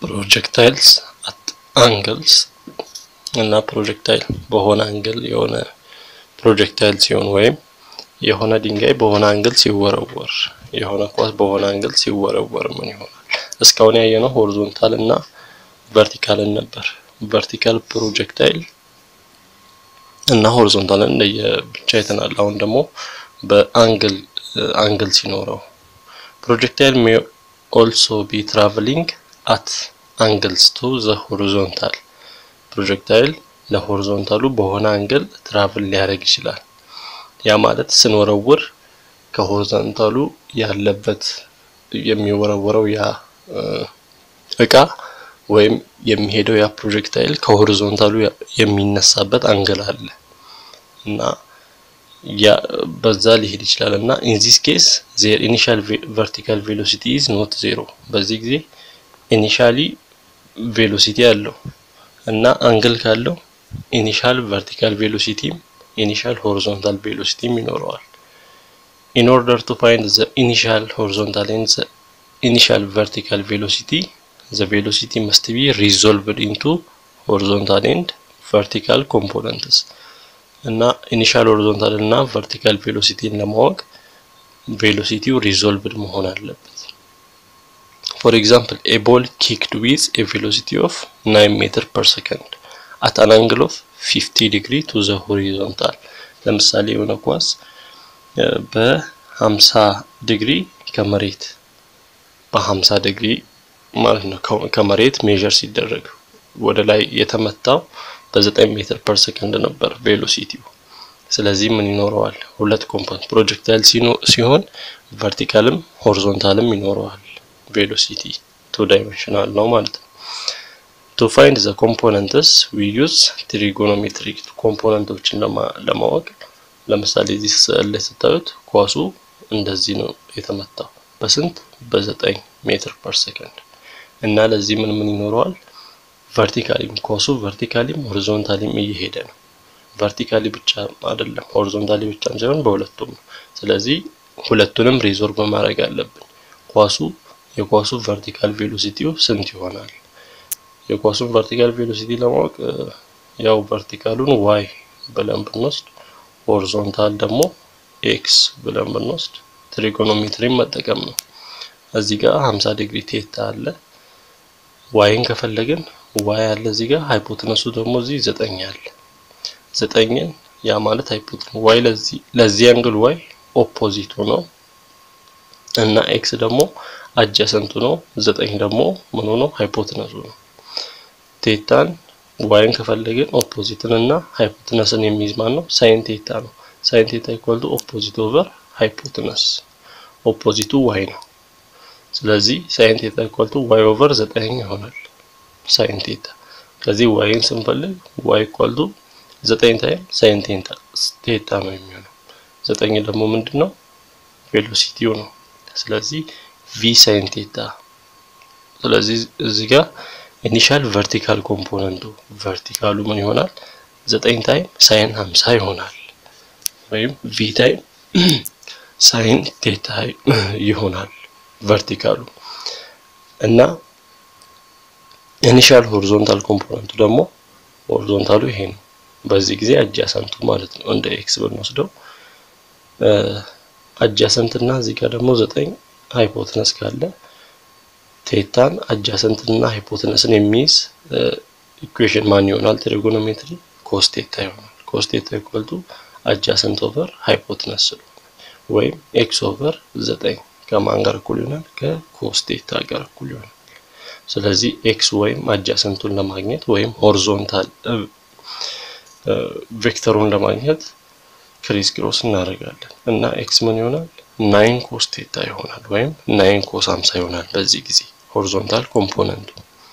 ፕሮጀክታይልስ አት አንግልስ እና ፕሮጀክታይል በሆነ አንግል የሆነ ፕሮጀክታይል ሲሆን ወይም የሆነ ድንጋይ በሆነ አንግል ሲወረወር የሆነ ኳስ በሆነ አንግል ሲወረወር ምን ይሆናል? እስካሁን ያየነው ሆሪዞንታል እና ቨርቲካልን ነበር። ቨርቲካል ፕሮጀክታይል እና ሆሪዞንታልን ለየብቻ አይተናል። አሁን ደግሞ በአንግል አንግል ሲኖረው ፕሮጀክታይል ሜ ኦልሶ ቢ ትራቨሊንግ አት አንግልስ ቱ ዘ ሆሪዞንታል ፕሮጀክታይል ለሆሪዞንታሉ በሆነ አንግል ትራቭል ሊያደርግ ይችላል። ያ ማለት ስንወረውር ከሆሪዞንታሉ ያለበት የሚወረወረው ያ እቃ ወይም የሚሄደው ያ ፕሮጀክታይል ከሆሪዞንታሉ የሚነሳበት አንግል አለ እና ያ በዛ ሊሄድ ይችላል እና ኢን ዚስ ኬስ ዜር ኢኒሻል ቨርቲካል ቬሎሲቲ ኢዝ ኖት ዜሮ። በዚህ ጊዜ ኢኒሻሊ ቬሎሲቲ አለው እና አንግል ካለው ኢኒሻል ቨርቲካል ቬሎሲቲም ኢኒሻል ሆሪዞንታል ቬሎሲቲም ይኖረዋል። ኢን ኦርደር ቱ ፋይንድ ዘ ኢኒሻል ሆሪዞንታል ኤንድ ዘ ኢኒሻል ቨርቲካል ቬሎሲቲ ዘ ቬሎሲቲ መስት ቢ ሪዞልቭድ ኢንቱ ሆሪዞንታል ኤንድ ቨርቲካል ኮምፖነንትስ እና ኢኒሻል ሆሪዞንታል እና ቨርቲካል ቬሎሲቲን ለማወቅ ቬሎሲቲው ሪዞልቭድ መሆን አለበት። ፎር ኤግዛምፕል ኤ ቦል ኪክድ ዊዝ ኤ ቬሎሲቲ ኦፍ 9 ሜትር ፐር ሰከንድ አት አን አንግል ኦፍ 50 ዲግሪ ቱ ዘ ሆሪዞንታል። ለምሳሌ የሆነ ኳስ በ50 ዲግሪ ከመሬት በ50 ዲግሪ ማለት ነው ከመሬት ሜዥር ሲደረግ ወደ ላይ የተመታው በ9 ሜትር ፐር ሰከንድ ነበር ቬሎሲቲው። ስለዚህ ምን ይኖረዋል? ሁለት ኮምፖነንት ፕሮጀክታይል ሲሆን ቨርቲካልም ሆሪዞንታልም ይኖረዋል። ቬሎሲቲ ቱ ዳይሜንሽናል ነው ማለት ነው። ቱ ፋይንድ ዘ ኮምፖነንትስ ዊ ዩዝ ትሪጎኖሜትሪ ኮምፖነንቶችን ለማወቅ ለምሳሌ እዚህ ስዕል ላይ ስታዩት ኳሱ እንደዚህ ነው የተመታው በስንት በዘጠኝ ሜትር ፐር ሰከንድ እና ለዚህ ምን ምን ይኖረዋል? ቨርቲካሊም ኳሱ ቨርቲካሊም ሆሪዞንታሊም እየሄደ ነው። ቨርቲካሊ ብቻ አይደለም ሆሪዞንታሊ ብቻ ሳይሆን በሁለቱም ነው። ስለዚህ ሁለቱንም ሪዞርቭ ማድረግ አለብን። ኳሱ የኳሱ ቨርቲካል ቬሎሲቲው ስንት ይሆናል? የኳሱን ቨርቲካል ቬሎሲቲ ለማወቅ ያው ቨርቲካሉን ዋይ ብለን ብንወስድ ሆሪዞንታል ደግሞ ኤክስ ብለን ብንወስድ ትሪጎኖሜትሪን መጠቀም ነው። እዚህ ጋር 50 ዲግሪ ቴታ አለ። ዋይን ከፈለግን ዋይ አለ እዚህ ጋር ሃይፖትነሱ ደግሞ እዚህ ዘጠኝ አለ። ዘጠኝን ያ ማለት ሃይፖትነስ ዋይ ለዚህ ለዚህ አንግል ዋይ ኦፖዚቱ ነው እና ኤክስ ደግሞ አጃሰንቱ ነው። ዘጠኝ ደግሞ ምኑ ነው ሃይፖትነሱ ነው። ቴታን ዋይን ከፈለግን ኦፖዚትን እና ሃይፖትነስን የሚይዝ ማን ነው? ሳይን ቴታ ነው። ሳይን ቴታ ኢኳል ቱ ኦፖዚት ኦቨር ሃይፖትነስ ኦፖዚቱ ዋይ ነው። ስለዚህ ሳይን ቴታ ኢኳል ቱ ዋይ ኦቨር ዘጠኝ ይሆናል። ሳይን ቴታ ከዚህ ዋይን ስንፈልግ ዋይ ኢኳል ቱ ዘጠኝ ታይም ሳይን ቴታ ነው የሚሆነው። ዘጠኝ ደግሞ ምንድን ነው? ቬሎሲቲው ነው። ስለዚህ ቪ ሳይን ቴታ። ስለዚህ እዚህ ጋር ኢኒሻል ቨርቲካል ኮምፖነንቱ ቨርቲካሉ ምን ይሆናል? ዘጠኝ ታይም ሳይን 50 ይሆናል ወይም ቪ ታይም ሳይን ቴታ ይሆናል ቨርቲካሉ እና ኢኒሻል ሆሪዞንታል ኮምፖነንቱ ደግሞ ሆሪዞንታሉ ይሄ ነው። በዚህ ጊዜ አጃሰንቱ ማለት ነው። እንደ ኤክስ ብንወስደው አጃሰንት እና እዚህ ጋር ደግሞ ዘጠኝ ሃይፖትነስ ካለ ቴታን አጃሰንት እና ሃይፖትነስን የሚይዝ ኢኩዌሽን ማን ይሆናል? ትሪጎኖሜትሪ ኮስ ቴታ ይሆናል። ኮስ ቴታ ኢኳል ቱ አጃሰንት ኦቨር ሃይፖትነስ ስለሆነ ወይም ኤክስ ኦቨር ዘጠኝ ከማን ጋር እኩል ይሆናል? ከኮስ ቴታ ጋር እኩል ይሆናል። ስለዚህ ኤክስ ወይም አጃሰንቱን ለማግኘት ወይም ሆሪዞንታል ቬክተሩን ለማግኘት ክሪስ ክሮስ እናደርጋለን እና ኤክስ ምን ይሆናል? ናይን ኮስ ቴታ ይሆናል ወይም ናይን ኮስ 50 ይሆናል። በዚህ ጊዜ ሆሪዞንታል ኮምፖነንቱ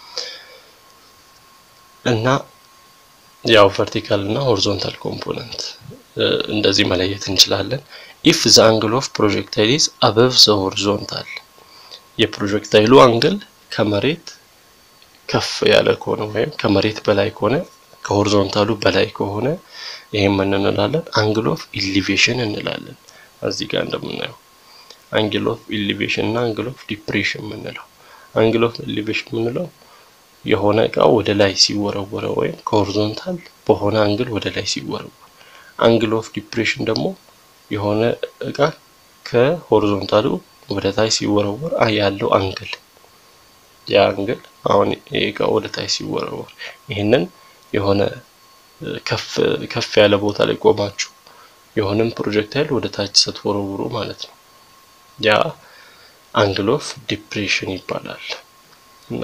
እና ያው ቨርቲካል እና ሆሪዞንታል ኮምፖነንት እንደዚህ መለየት እንችላለን። ኢፍ ዘ አንግል ኦፍ ፕሮጀክታይል ኢዝ አበቭ ዘ ሆሪዞንታል የፕሮጀክታይሉ አንግል ከመሬት ከፍ ያለ ከሆነ ወይም ከመሬት በላይ ከሆነ ከሆሪዞንታሉ በላይ ከሆነ ይሄን ምን እንላለን? አንግል ኦፍ ኢሊቬሽን እንላለን። እዚህ ጋር እንደምናየው አንግል ኦፍ ኢሊቬሽን እና አንግል ኦፍ ዲፕሬሽን የምንለው አንግል ኦፍ ኢሊቬሽን የምንለው የሆነ እቃ ወደ ላይ ሲወረወረ ወይም ከሆሪዞንታል በሆነ አንግል ወደ ላይ ሲወረወር፣ አንግል ኦፍ ዲፕሬሽን ደግሞ የሆነ እቃ ከሆሪዞንታሉ ወደ ታች ሲወረወር ያለው አንግል ያ አንግል አሁን እቃ ወደ ታች ሲወረወር ይህንን የሆነ ከፍ ከፍ ያለ ቦታ ላይ ቆማችሁ የሆነም ፕሮጀክታይል ወደ ታች ስትወረውሩ ማለት ነው። ያ አንግል ኦፍ ዲፕሬሽን ይባላል። እና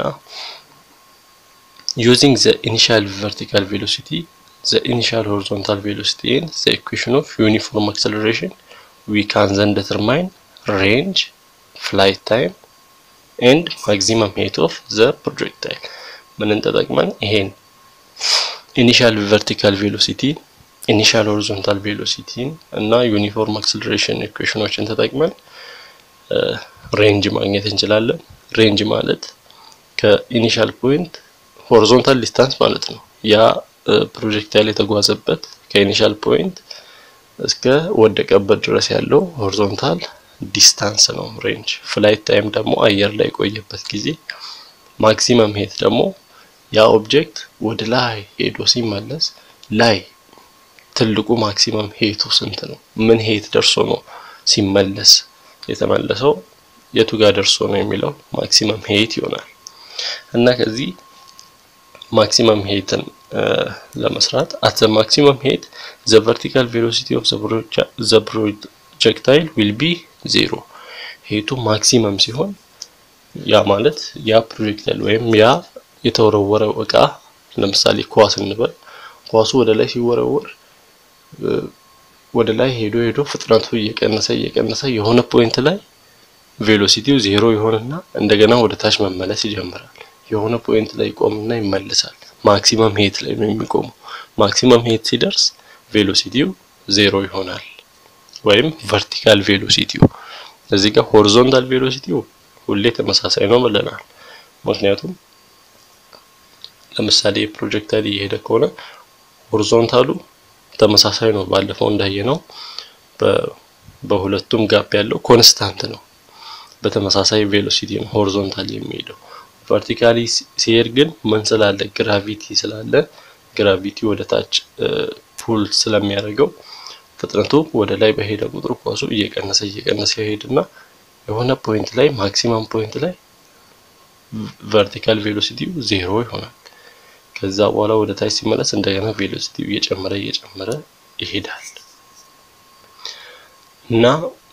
ዩዚንግ ዘ ኢኒሻል ቨርቲካል ቬሎሲቲ ዘ ኢኒሻል ሆሪዞንታል ቬሎሲቲ ኤንድ ዘ ኢኩዌሽን ኦፍ ዩኒፎርም አክሰለሬሽን ዊ ካን ዘን ዲተርማይን ሬንጅ ፍላይት ታይም ኤንድ ማክሲመም ሄት ኦፍ ዘ ፕሮጀክታይል ምንን ተጠቅመን ይሄን ኢኒሻል ቨርቲካል ቬሎሲቲ ኢኒሻል ሆሪዞንታል ቬሎሲቲን እና ዩኒፎርም አክሰለሬሽን ኢኩዌሽኖችን ተጠቅመን ሬንጅ ማግኘት እንችላለን። ሬንጅ ማለት ከኢኒሻል ፖይንት ሆሪዞንታል ዲስታንስ ማለት ነው። ያ ፕሮጀክታይል የተጓዘበት ከኢኒሻል ፖይንት እስከ ወደቀበት ድረስ ያለው ሆሪዞንታል ዲስታንስ ነው ሬንጅ። ፍላይት ታይም ደግሞ አየር ላይ የቆየበት ጊዜ። ማክሲመም ሄት ደግሞ ያ ኦብጀክት ወደ ላይ ሄዶ ሲመለስ ላይ ትልቁ ማክሲመም ሄቱ ስንት ነው? ምን ሄት ደርሶ ነው ሲመለስ የተመለሰው የቱ ጋር ደርሶ ነው የሚለው ማክሲመም ሄት ይሆናል። እና ከዚህ ማክሲመም ሄትን ለመስራት አት ዘ ማክሲመም ሄት ዘ ቨርቲካል ቬሎሲቲ ኦፍ ዘ ፕሮጀክታይል ዊል ቢ ዜሮ። ሄቱ ማክሲመም ሲሆን ያ ማለት ያ ፕሮጀክታይል ወይም ያ የተወረወረው እቃ ለምሳሌ ኳስ እንበል። ኳሱ ወደ ላይ ሲወረወር ወደ ላይ ሄዶ ሄዶ ፍጥነቱ እየቀነሰ እየቀነሰ የሆነ ፖይንት ላይ ቬሎሲቲው ዜሮ ይሆንና እንደገና ወደ ታች መመለስ ይጀምራል። የሆነ ፖይንት ላይ ይቆምና ይመለሳል። ማክሲመም ሄት ላይ ነው የሚቆመው። ማክሲመም ሄት ሲደርስ ቬሎሲቲው ዜሮ ይሆናል፣ ወይም ቨርቲካል ቬሎሲቲው። እዚህ ጋር ሆሪዞንታል ቬሎሲቲው ሁሌ ተመሳሳይ ነው ብለናል። ምክንያቱም ለምሳሌ ፕሮጀክታይል እየሄደ ከሆነ ሆሪዞንታሉ ተመሳሳይ ነው። ባለፈው እንዳየነው በሁለቱም ጋፕ ያለው ኮንስታንት ነው። በተመሳሳይ ቬሎሲቲ ነው ሆሪዞንታል የሚሄደው። ቨርቲካሊ ሲሄድ ግን ምን ስላለ ግራቪቲ ስላለ ግራቪቲ ወደ ታች ፑል ስለሚያደርገው ፍጥነቱ ወደ ላይ በሄደ ቁጥር ኳሱ እየቀነሰ እየቀነሰ ይሄድና የሆነ ፖይንት ላይ ማክሲመም ፖይንት ላይ ቨርቲካል ቬሎሲቲው ዜሮ ይሆናል። ከዛ በኋላ ወደ ታች ሲመለስ እንደገና ቬሎሲቲው እየጨመረ እየጨመረ ይሄዳል እና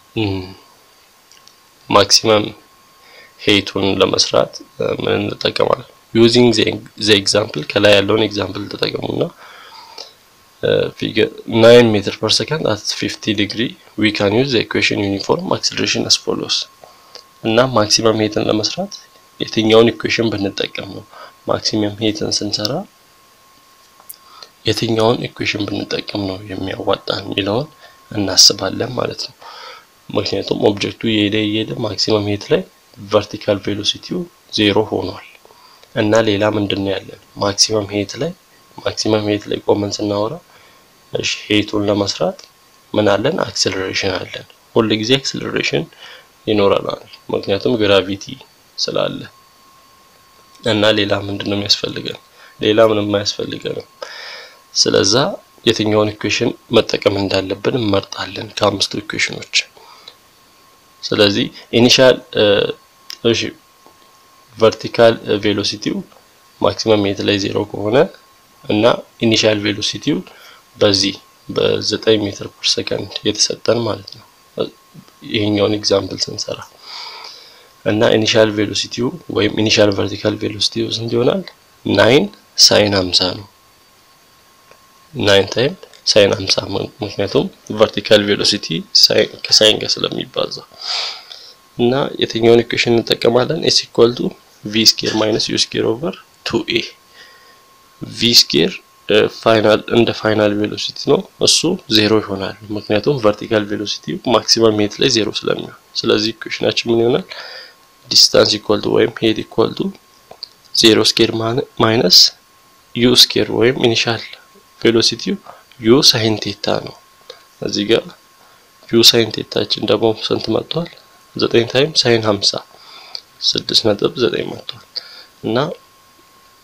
ማክሲመም ሄቱን ለመስራት ምን እንጠቀማለን? ዩዚንግ ዘ ኤግዛምፕል ከላይ ያለውን ኤግዛምፕል ተጠቀሙና ፊገር 9 ሜትር ፐር ሰከንድ አት 50 ዲግሪ ዊ ካን ዩዝ ዘ ኢኩዌሽን ዩኒፎርም አክሰለሬሽን አስ ፎሎስ እና ማክሲመም ሄትን ለመስራት የትኛውን ኢኩዌሽን ብንጠቀም ነው ማክሲመም ሄትን ስንሰራ የትኛውን ኢኩዌሽን ብንጠቀም ነው የሚያዋጣ የሚለውን እናስባለን ማለት ነው። ምክንያቱም ኦብጀክቱ እየሄደ እየሄደ ማክሲመም ሄት ላይ ቨርቲካል ቬሎሲቲው ዜሮ ሆኗል እና ሌላ ምንድን ነው ያለን ማክሲመም ሄት ላይ ማክሲመም ሄት ላይ ቆመን ስናወራ እሺ ሄቱን ለመስራት ምን አለን አክሰለሬሽን አለን ሁል ጊዜ አክሰለሬሽን ይኖረናል ምክንያቱም ግራቪቲ ስላለ እና ሌላ ምንድን ነው የሚያስፈልገን ሌላ ምንም አያስፈልገንም ስለዛ የትኛውን ኢኩዌሽን መጠቀም እንዳለብን እንመርጣለን ከአምስቱ ኢኩዌሽኖች ስለዚህ ኢኒሻል እሺ ቨርቲካል ቬሎሲቲው ማክሲመም ሄት ላይ ዜሮ ከሆነ እና ኢኒሻል ቬሎሲቲው በዚህ በ9 ሜትር ፐር ሰከንድ የተሰጠን ማለት ነው ይሄኛውን ኤግዛምፕል ስንሰራ እና ኢኒሻል ቬሎሲቲው ወይም ኢኒሻል ቨርቲካል ቬሎሲቲው ስንት ይሆናል? ናይን ሳይን 50 ነው። ናይን ታይም ሳይን 50 ምክንያቱም ቨርቲካል ቬሎሲቲ ከሳይን ጋር ስለሚባዛ እና የትኛውን ኢኩዌሽን እንጠቀማለን? ኤስ ኢኳል ቱ ቪ ስኬር ማይነስ ዩ ስኬር ኦቨር ቱ ኤ ቪ ስኬር ፋይናል እንደ ፋይናል ቬሎሲቲ ነው። እሱ ዜሮ ይሆናል ምክንያቱም ቨርቲካል ቬሎሲቲ ማክሲመም ሄት ላይ ዜሮ ስለሚሆን። ስለዚህ ኢኩዌሽናችን ምን ይሆናል? ዲስታንስ ኢኳል ቱ ወይም ሄት ኢኳል ቱ ዜሮ ስኬር ማይነስ ዩ ስኬር ወይም ኢኒሻል ቬሎሲቲው ዩ ሳይን ቴታ ነው። እዚህ ጋር ዩ ሳይን ቴታችን ደግሞ ስንት መጥቷል? ዘጠኝ ታይም ሳይን ሀምሳ ስድስት ነጥብ ዘጠኝ መጥቷል እና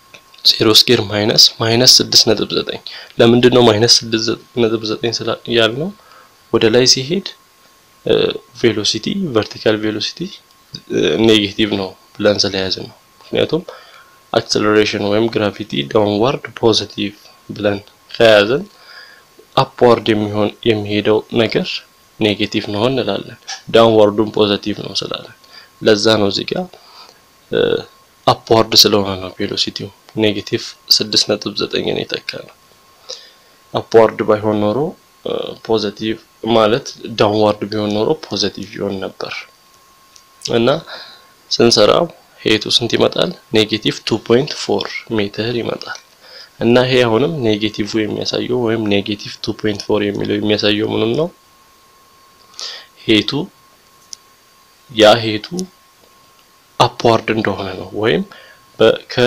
ዜሮ ስኬር ማይነስ ማይነስ ስድስት ነጥብ ዘጠኝ ለምንድን ነው ማይነስ ስድስት ነጥብ ዘጠኝ ያልነው? ወደ ላይ ሲሄድ ቬሎሲቲ ቨርቲካል ቬሎሲቲ ኔጌቲቭ ነው ብለን ስለያዝን ነው። ምክንያቱም አክሰለሬሽን ወይም ግራቪቲ ዳውንዋርድ ፖዚቲቭ ብለን ከያዝን አፕዋርድ የሚሆን የሚሄደው ነገር ኔጌቲቭ ነው እንላለን። ዳውንዋርዱን ፖዚቲቭ ነው ስላለን ለዛ ነው እዚህ ጋር አፕዋርድ ስለሆነ ነው ቬሎሲቲው ኔጌቲቭ ስድስት ነጥብ ዘጠኝን የተካ ነው። አፕዋርድ ባይሆን ኖሮ ፖዚቲቭ ማለት ዳውንዋርድ ቢሆን ኖሮ ፖዚቲቭ ይሆን ነበር እና ስንሰራው ሄቱ ስንት ይመጣል? ኔጌቲቭ 2.4 ሜትር ይመጣል እና ይሄ አሁንም ኔጌቲቭ የሚያሳየው ወይም ኔጌቲቭ 2.4 የሚለው የሚያሳየው ምንም ነው ሄቱ ያ ሄቱ አፕዋርድ እንደሆነ ነው ወይም ከ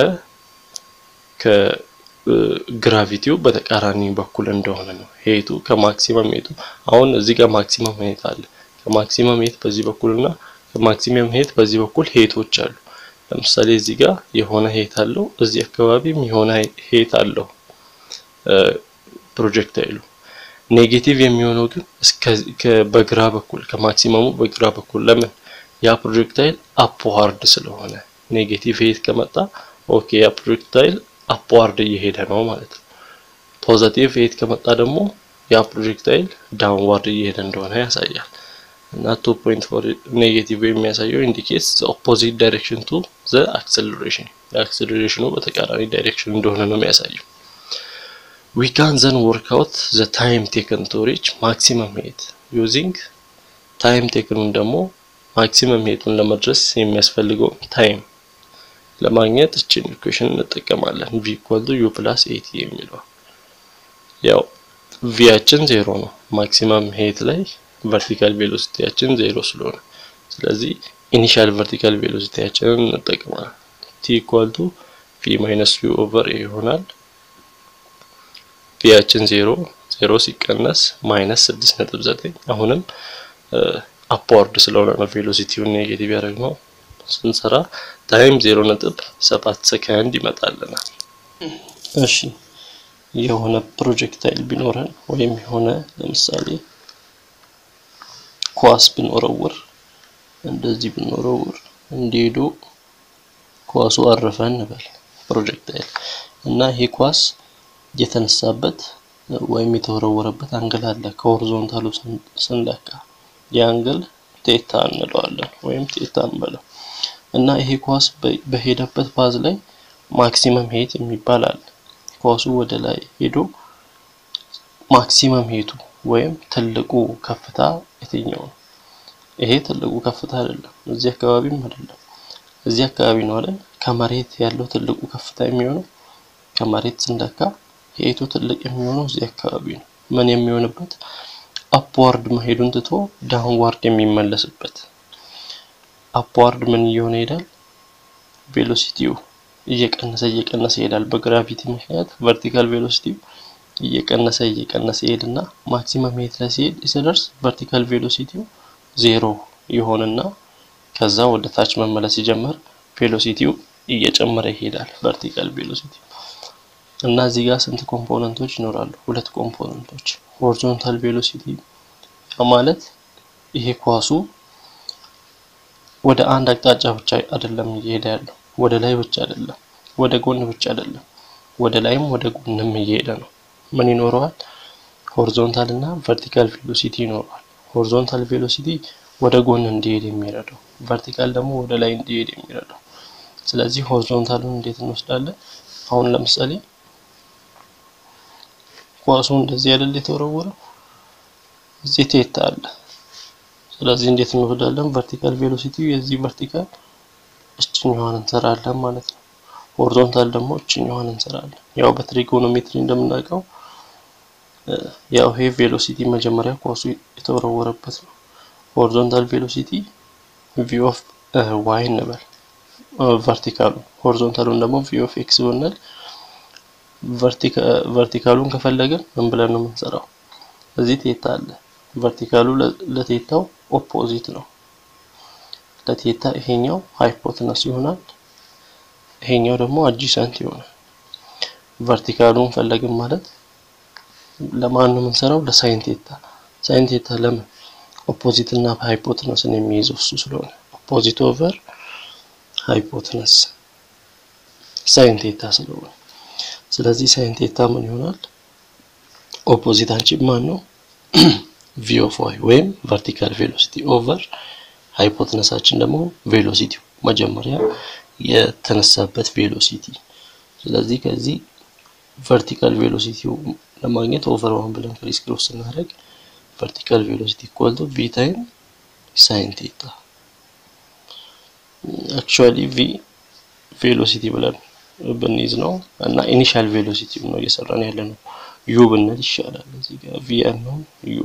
ከግራቪቲው በተቃራኒ በኩል እንደሆነ ነው። ሄቱ ከማክሲመም ሄቱ አሁን እዚህ ጋር ማክሲመም ሄት አለ። ከማክሲመም ሄት በዚህ በኩልና ከማክሲመም ሄት በዚህ በኩል ሄቶች አሉ። ለምሳሌ እዚህ ጋር የሆነ ሄት አለው፣ እዚህ አካባቢም የሆነ ሄት አለው ፕሮጀክታይሉ። ኔጌቲቭ የሚሆነው ግን በግራ በኩል ከማክሲመሙ በግራ በኩል ለምን ያ ፕሮጀክታይል አፕዋርድ ስለሆነ ኔጌቲቭ ሄት ከመጣ ኦኬ ያ ፕሮጀክታይል አፕዋርድ እየሄደ ነው ማለት ነው። ፖዘቲቭ ሄት ከመጣ ደግሞ ያ ፕሮጀክታይል ዳውንዋርድ እየሄደ እንደሆነ ያሳያል። እና 2.4 ኔጌቲቭ የሚያሳየው ኢንዲኬትስ ዘ ኦፖዚት ዳይሬክሽን ቱ ዘ አክሰለሬሽን የአክሰለሬሽኑ በተቃራኒ ዳይሬክሽን እንደሆነ ነው የሚያሳየው። ዊ ካን ዘን ወርክ አውት ዘ ታይም ቴክን ቱ ሪች ማክሲመም ሄት ዩዚንግ ታይም ቴክኑን ደግሞ ማክሲመም ሄቱን ለመድረስ የሚያስፈልገው ታይም ለማግኘት እችን ኢኩዌሽን እንጠቀማለን። ቪ ኢኳል ቱ ዩ ፕላስ ኤቲ የሚለው ያው ቪያችን ዜሮ ነው። ማክሲመም ሄት ላይ ቨርቲካል ቬሎሲቲያችን ዜሮ ስለሆነ ስለዚህ ኢኒሻል ቨርቲካል ቬሎሲቲያችንን እንጠቀማለን። ቲ ኢኳል ቱ ቪ ማይነስ ዩ ኦቨር ኤ ይሆናል። ቪያችን ዜሮ ዜሮ ሲቀነስ ማይነስ ስድስት ነጥብ ዘጠኝ አሁንም አፕዋርድ ስለሆነ ነው ቬሎሲቲውን ኔጌቲቭ ያደረግነው ስንሰራ ታይም ዜሮ ነጥብ ሰባት ሰከንድ ይመጣልናል። እሺ የሆነ ፕሮጀክታይል ቢኖረን ወይም የሆነ ለምሳሌ ኳስ ብንወረውር እንደዚህ ብንወረውር እንዲሄዱ ኳሱ አረፈ እንበል ፕሮጀክታይል እና ይሄ ኳስ የተነሳበት ወይም የተወረወረበት አንግል አለ ከሆሪዞንታሉ ስንለካ የአንግል ቴታ እንለዋለን ወይም ቴታ እንበለው እና ይሄ ኳስ በሄደበት ፓዝ ላይ ማክሲመም ሄት የሚባል አለ። ኳሱ ወደ ላይ ሄዶ ማክሲመም ሄቱ ወይም ትልቁ ከፍታ የትኛው ነው? ይሄ ትልቁ ከፍታ አይደለም፣ እዚህ አካባቢም አይደለም፣ እዚህ አካባቢ ነው አይደል? ከመሬት ያለው ትልቁ ከፍታ የሚሆነው ከመሬት ስንለካ ሄቱ ትልቅ የሚሆነው እዚህ አካባቢ ነው። ምን የሚሆንበት አፕዋርድ መሄዱን ትቶ ዳውንዋርድ የሚመለስበት አፕዋርድ ምን እየሆነ ይሄዳል? ቬሎሲቲው እየቀነሰ እየቀነሰ ይሄዳል። በግራቪቲ ምክንያት ቨርቲካል ቬሎሲቲው እየቀነሰ እየቀነሰ ይሄድና ማክሲመም ሄት ላይ ሲሄድ ሲደርስ ቨርቲካል ቬሎሲቲው ዜሮ ይሆንና ከዛ ወደ ታች መመለስ ሲጀምር ቬሎሲቲው እየጨመረ ይሄዳል። ቨርቲካል ቬሎሲቲ እና እዚህ ጋር ስንት ኮምፖነንቶች ይኖራሉ? ሁለት ኮምፖነንቶች ሆሪዞንታል ቬሎሲቲ ማለት ይሄ ኳሱ ወደ አንድ አቅጣጫ ብቻ አይደለም እየሄደ ያለው፣ ወደ ላይ ብቻ አይደለም፣ ወደ ጎን ብቻ አይደለም፣ ወደ ላይም ወደ ጎንም እየሄደ ነው። ምን ይኖረዋል? ሆሪዞንታል እና ቨርቲካል ቬሎሲቲ ይኖረዋል። ሆሪዞንታል ቬሎሲቲ ወደ ጎን እንዲሄድ የሚረዳው፣ ቨርቲካል ደግሞ ወደ ላይ እንዲሄድ የሚረዳው። ስለዚህ ሆሪዞንታሉን እንዴት እንወስዳለን? አሁን ለምሳሌ ኳሱ እንደዚህ አይደል የተወረወረው፣ እዚህ ቴታ አለ። ስለዚህ እንዴት እንወስዳለን? ቨርቲካል ቬሎሲቲ የዚህ ቨርቲካል እችኛዋን እንሰራለን ማለት ነው። ሆሪዞንታል ደግሞ እችኛዋን እንሰራለን። ያው በትሪጎኖሜትሪ እንደምናውቀው ያው ይሄ ቬሎሲቲ መጀመሪያ ኳሱ የተወረወረበት ነው። ሆሪዞንታል ቬሎሲቲ ቪ ኦፍ ዋይ እንበል ቨርቲካሉ፣ ሆሪዞንታሉን ደግሞ ቪ ኦፍ ኤክስ ብንል ቨርቲካሉን ከፈለግን ምን ብለን ነው የምንሰራው? እዚህ ቴታ አለ። ቨርቲካሉ ለቴታው ኦፖዚት ነው። ለቴታ ይሄኛው ሃይፖትነስ ይሆናል፣ ይሄኛው ደግሞ አጂሰንት ይሆናል። ቨርቲካሉን ፈለግን ማለት ለማን ነው የምንሰራው? ለሳይን ቴታ። ሳይን ቴታ ለምን ኦፖዚት እና ሃይፖትነስን የሚይዘው እሱ ስለሆነ ኦፖዚት ኦቨር ሃይፖትነስ ሳይን ቴታ ስለሆነ ስለዚህ ሳይን ቴታ ምን ይሆናል? ኦፖዚታችን ማን ነው? ቪ ኦፍ ዋይ ወይም ቨርቲካል ቬሎሲቲ ኦቨር ሃይፖትነሳችን ደግሞ ቬሎሲቲው መጀመሪያ የተነሳበት ቬሎሲቲ። ስለዚህ ከዚህ ቨርቲካል ቬሎሲቲው ለማግኘት ኦቨር ዋን ብለን ክሪስ ክሮስ ስናደርግ ቨርቲካል ቬሎሲቲ ኢኳል ቱ ቪ ታይም ሳይን ቴታ። አክቹዋሊ ቪ ቬሎሲቲ ብለን ብንይዝ ነው እና ኢኒሻል ቬሎሲቲ ነው እየሰራን ያለ ነው። ዩ ብንል ይሻላል። እዚህ ጋር ቪ ነው ዩ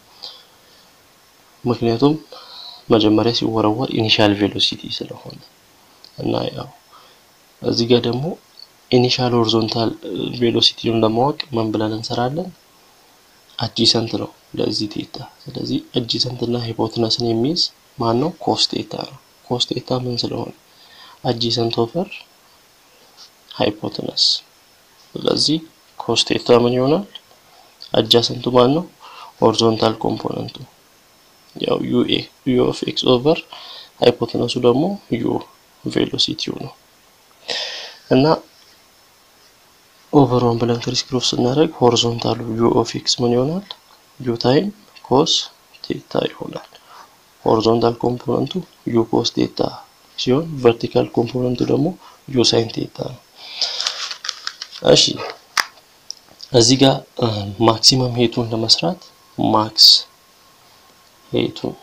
ምክንያቱም መጀመሪያ ሲወረወር ኢኒሻል ቬሎሲቲ ስለሆነ እና ያው እዚህ ጋር ደግሞ ኢኒሻል ሆሪዞንታል ቬሎሲቲውን ለማወቅ ምን ብለን እንሰራለን? አጂሰንት ነው ለዚህ ቴታ። ስለዚህ አጂሰንት እና ሃይፖትነስን የሚይዝ ማን ነው? ኮስ ቴታ ነው። ኮስ ቴታ ምን ስለሆነ አጂሰንት ኦቨር ሃይፖትነስ። ስለዚህ ኮስ ቴታ ምን ይሆናል? አጃሰንቱ ማን ነው? ሆሪዞንታል ኮምፖነንቱ ያው ዩኤ ዩ ኦፍ ኤክስ ኦቨር ሃይፖተነሱ ደግሞ ዩ ቬሎሲቲው ነው እና ኦቨር ዋን ብለን ክሪስ ክሮስ ስናደርግ ሆሪዞንታሉ ዩ ኦፍ ኤክስ ምን ይሆናል? ዩ ታይም ኮስ ቴታ ይሆናል። ሆሪዞንታል ኮምፖነንቱ ዩ ኮስ ቴታ ሲሆን ቨርቲካል ኮምፖነንቱ ደግሞ ዩ ሳይን ቴታ ነው። እሺ እዚህ ጋር ማክሲመም ሄቱን ለመስራት ማክስ ሄቱን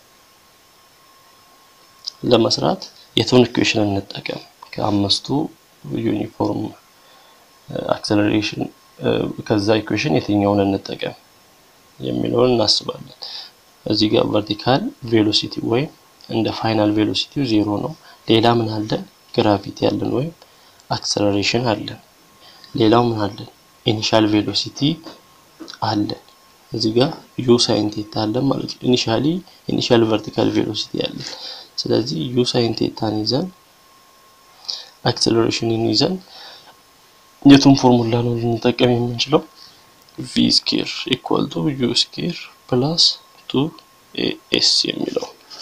ለመስራት የቱን ኢኩዌሽን እንጠቀም? ከአምስቱ ዩኒፎርም አክሰለሬሽን ከዛ ኢኩዌሽን የትኛውን እንጠቀም የሚለውን እናስባለን። እዚህ ጋር ቨርቲካል ቬሎሲቲ ወይም እንደ ፋይናል ቬሎሲቲው ዜሮ ነው። ሌላ ምን አለን? ግራቪቲ አለን ወይም አክሰለሬሽን አለን። ሌላው ምን አለን? ኢኒሻል ቬሎሲቲ አለን። እዚህ ጋር ዩ ሳይን ቴታ አለን ማለት ነው። ኢኒሻሊ ኢኒሻል ቨርቲካል ቬሎሲቲ አለን። ስለዚህ ዩ ሳይን ቴታን ይዘን አክሰለሬሽንን ይዘን የቱን ፎርሙላ ነው ልንጠቀም የምንችለው? ቪ ስኬር ኢኳል ቱ ዩ ስኬር ፕላስ ቱ ኤስ የሚለው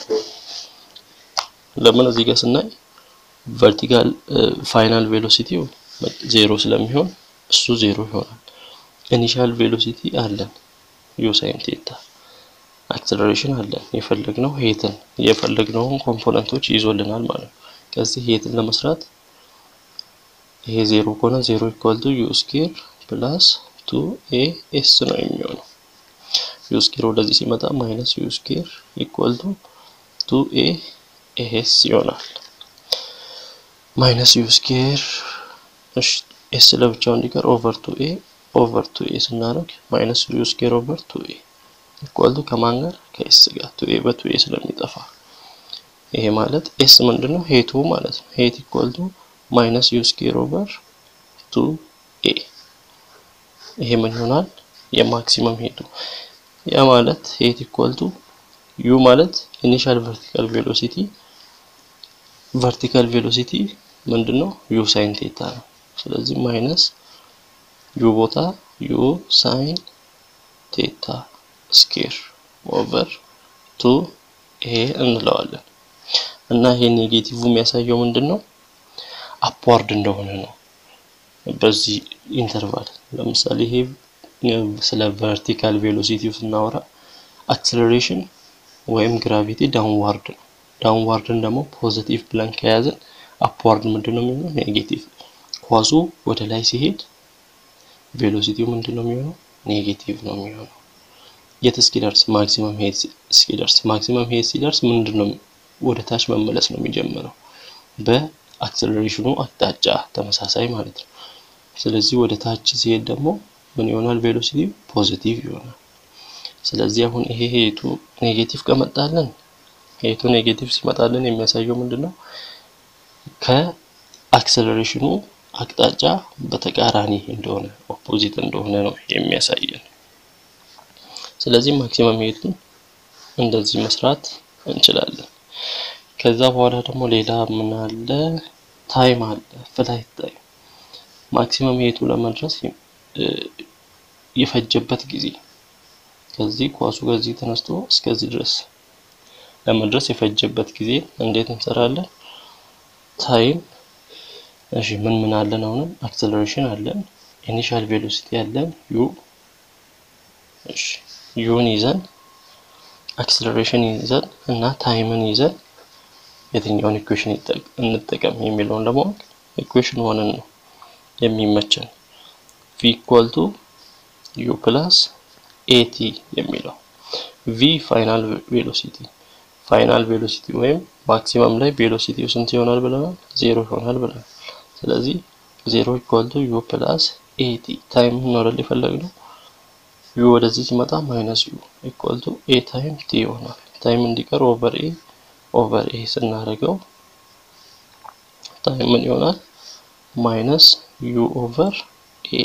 ለምን እዚህ ጋር ስናይ ቨርቲካል ፋይናል ቬሎሲቲው ዜሮ ስለሚሆን እሱ ዜሮ ይሆናል። ኢኒሻል ቬሎሲቲ አለን ዩ ሳይን ቴታ አክሰለሬሽን አለን የፈለግነው ሄትን የፈለግነውን ኮምፖነንቶች ይዞልናል ማለት ነው። ከዚህ ሄትን ለመስራት ይሄ ዜሮ ከሆነ ዜሮ ኢኳል ቱ ዩ ስኬር ፕላስ ቱ ኤ ኤስ ነው የሚሆነው። ዩ ስኬር ወደዚህ ሲመጣ ማይነስ ዩ ስኬር ኢኳል ቱ ቱ ኤ ኤስ ይሆናል። ማይነስ ዩ ስኬር እሺ ኤስ ለብቻው እንዲቀር ኦቨር ቱ ኤ ኦቨር ቱ ኤ ስናደርግ ማይነስ ዩ ስኬር ኦቨር ቱ ኤ ኢኳል ቱ ከማን ጋር ከኤስ ጋር ቱ ኤ በቱ ኤ ስለሚጠፋ ይሄ ማለት ኤስ ምንድነው ሄቱ ማለት ነው። ሄት ኢኳል ቱ ማይነስ ዩ ስኬር ኦቨር ቱ ኤ ይሄ ምን ይሆናል? የማክሲመም ሄቱ ያ ማለት ሄት ኢኳል ቱ ዩ ማለት ኢኒሻል ቨርቲካል ቬሎሲቲ ቨርቲካል ቬሎሲቲ ምንድነው? ዩ ሳይን ቴታ ነው። ስለዚህ ማይነስ ዩ ቦታ ዩ ሳይን ቴታ ስኬር ኦቨር ቱ ኤ እንለዋለን እና ይሄ ኔጌቲቭ የሚያሳየው ምንድን ነው? አፕዋርድ እንደሆነ ነው። በዚህ ኢንተርቫል ለምሳሌ ይሄ ስለ ቨርቲካል ቬሎሲቲው ስናወራ አክሰለሬሽን ወይም ግራቪቲ ዳውንዋርድ ነው። ዳውንዋርድን ደግሞ ፖዚቲቭ ብለን ከያዘን አፕዋርድ ምንድን ነው የሚሆነው? ኔጌቲቭ። ኳሱ ወደ ላይ ሲሄድ ቬሎሲቲው ምንድን ነው የሚሆነው? ኔጌቲቭ ነው የሚሆነው። የት እስኪደርስ? ማክሲመም ሄድ እስኪደርስ። ማክሲመም ሄድ ሲደርስ ምንድን ነው ወደ ታች መመለስ ነው የሚጀምረው በአክሰለሬሽኑ አቅጣጫ ተመሳሳይ ማለት ነው። ስለዚህ ወደ ታች ሲሄድ ደግሞ ምን ይሆናል? ቬሎሲቲው ፖዚቲቭ ይሆናል። ስለዚህ አሁን ይሄ ሄቱ ኔጌቲቭ ከመጣልን ሄቱ ኔጌቲቭ ሲመጣልን የሚያሳየው ምንድን ነው? ከአክሰለሬሽኑ አቅጣጫ በተቃራኒ እንደሆነ ኦፖዚት እንደሆነ ነው የሚያሳየን። ስለዚህ ማክሲመም ሄቱን እንደዚህ መስራት እንችላለን። ከዛ በኋላ ደግሞ ሌላ ምን አለ? ታይም አለ። ፍላይት ታይም ማክሲመም ሄቱ ለመድረስ የፈጀበት ጊዜ ከዚህ ኳሱ ከዚህ ተነስቶ እስከዚህ ድረስ ለመድረስ የፈጀበት ጊዜ እንዴት እንሰራለን? ታይም እሺ፣ ምን ምን አለን? አሁንም አክሰለሬሽን አለን፣ ኢኒሻል ቬሎሲቲ አለን ዩ እሺ፣ ዩን ይዘን አክሰለሬሽን ይዘን እና ታይምን ይዘን የትኛውን ኢኩዌሽን እንጠቀም የሚለውን ለማወቅ ኢኩዌሽን ሆነን ነው የሚመቸን ቪ ኢኳል ቱ ዩ ፕላስ ኤቲ የሚለው ቪ ፋይናል ቬሎሲቲ ፋይናል ቬሎሲቲ ወይም ማክሲመም ላይ ቬሎሲቲው ስንት ይሆናል ብለናል? ዜሮ ይሆናል ብለናል። ስለዚህ ዜሮ ኢኳል ቱ ዩ ፕላስ ኤቲ ታይም ነው የፈለግነው። ዩ ወደዚህ ሲመጣ ማይነስ ዩ ኢኳል ቱ ኤ ታይም ቲ ይሆናል። ታይም እንዲቀር ኦቨር ኤ ኦቨር ኤ ስናደርገው ታይም ምን ይሆናል? ማይነስ ዩ ኦቨር ኤ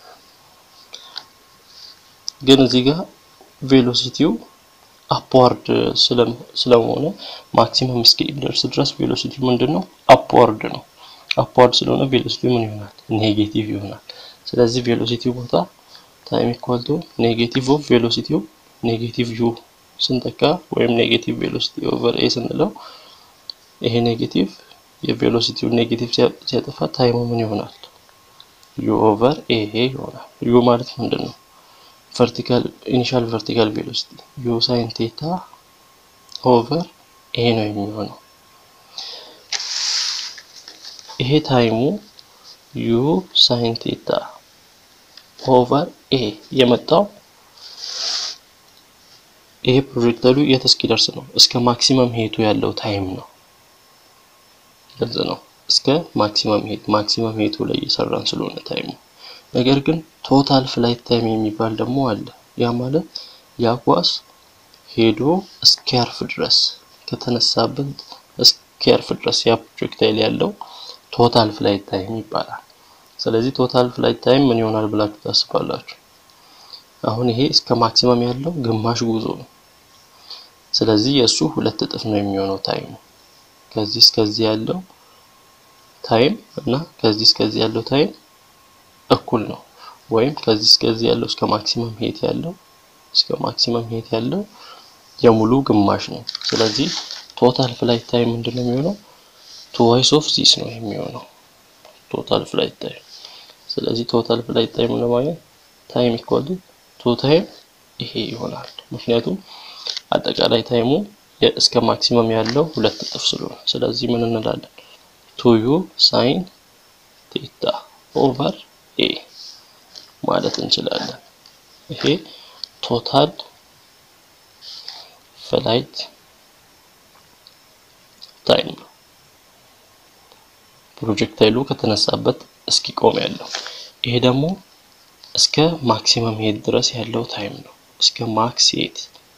ግን እዚህ ጋር ቬሎሲቲው አፕዋርድ ስለሆነ ማክሲመም እስኪደርስ ድረስ ቬሎሲቲው ምንድን ነው? አፕዋርድ ነው። አፕዋርድ ስለሆነ ቬሎሲቲው ምን ይሆናል? ኔጌቲቭ ይሆናል። ስለዚህ ቬሎሲቲው ቦታ ታይም ኢኳል ቱ ኔጌቲቭ ኦፍ ቬሎሲቲው ኔጌቲቭ ዩ ስንጠቃ ወይም ኔጌቲቭ ቬሎሲቲ ኦቨር ኤ ስንለው ይሄ ኔጌቲቭ የቬሎሲቲውን ኔጌቲቭ ሲያጠፋ ታይሙ ምን ይሆናል? ዩ ኦቨር ኤ ይሆናል። ዩ ማለት ምንድን ነው? ቨርቲካል ኢኒሻል ቨርቲካል ቬሎሲቲ ዩ ሳይን ቴታ ኦቨር ኤ ነው የሚሆነው። ይሄ ታይሙ ዩ ሳይን ቴታ ኦቨር ኤ የመጣው ይሄ ፕሮጀክተሉ የት እስኪደርስ ነው? እስከ ማክሲመም ሄቱ ያለው ታይም ነው። ግልጽ ነው። እስከ ማክሲመም ሄት ማክሲመም ሄቱ ላይ እየሰራን ስለሆነ ታይሙ ነገር ግን ቶታል ፍላይት ታይም የሚባል ደግሞ አለ። ያ ማለት ያ ኳስ ሄዶ እስኪያርፍ ድረስ ከተነሳበት እስኪያርፍ ድረስ ያ ፕሮጀክታይል ያለው ቶታል ፍላይት ታይም ይባላል። ስለዚህ ቶታል ፍላይት ታይም ምን ይሆናል ብላችሁ ታስባላችሁ? አሁን ይሄ እስከ ማክሲመም ያለው ግማሽ ጉዞ ነው። ስለዚህ የእሱ ሁለት እጥፍ ነው የሚሆነው ታይሙ ከዚህ እስከዚህ ያለው ታይም እና ከዚህ እስከዚህ ያለው ታይም እኩል ነው። ወይም ከዚህ እስከዚህ ያለው እስከ ማክሲመም ሄት ያለው እስከ ማክሲመም ሄት ያለው የሙሉ ግማሽ ነው። ስለዚህ ቶታል ፍላይት ታይም ምንድን ነው የሚሆነው? ትዋይስ ኦፍ ዚስ ነው የሚሆነው ቶታል ፍላይት ታይም። ስለዚህ ቶታል ፍላይት ታይም ለማግኘት ታይም ኢኳል ቱ ታይም ይሄ ይሆናል። ምክንያቱም አጠቃላይ ታይሙ እስከ ማክሲመም ያለው ሁለት እጥፍ ስለሆነ፣ ስለዚህ ምን እንላለን? ቱ ዩ ሳይን ቴታ ኦቨር ኤ ማለት እንችላለን። ይሄ ቶታል ፍላይት ታይም ነው። ፕሮጀክታይሉ ከተነሳበት እስኪቆም ያለው። ይሄ ደግሞ እስከ ማክሲመም ሄት ድረስ ያለው ታይም ነው። እስከ ማክስ ሄት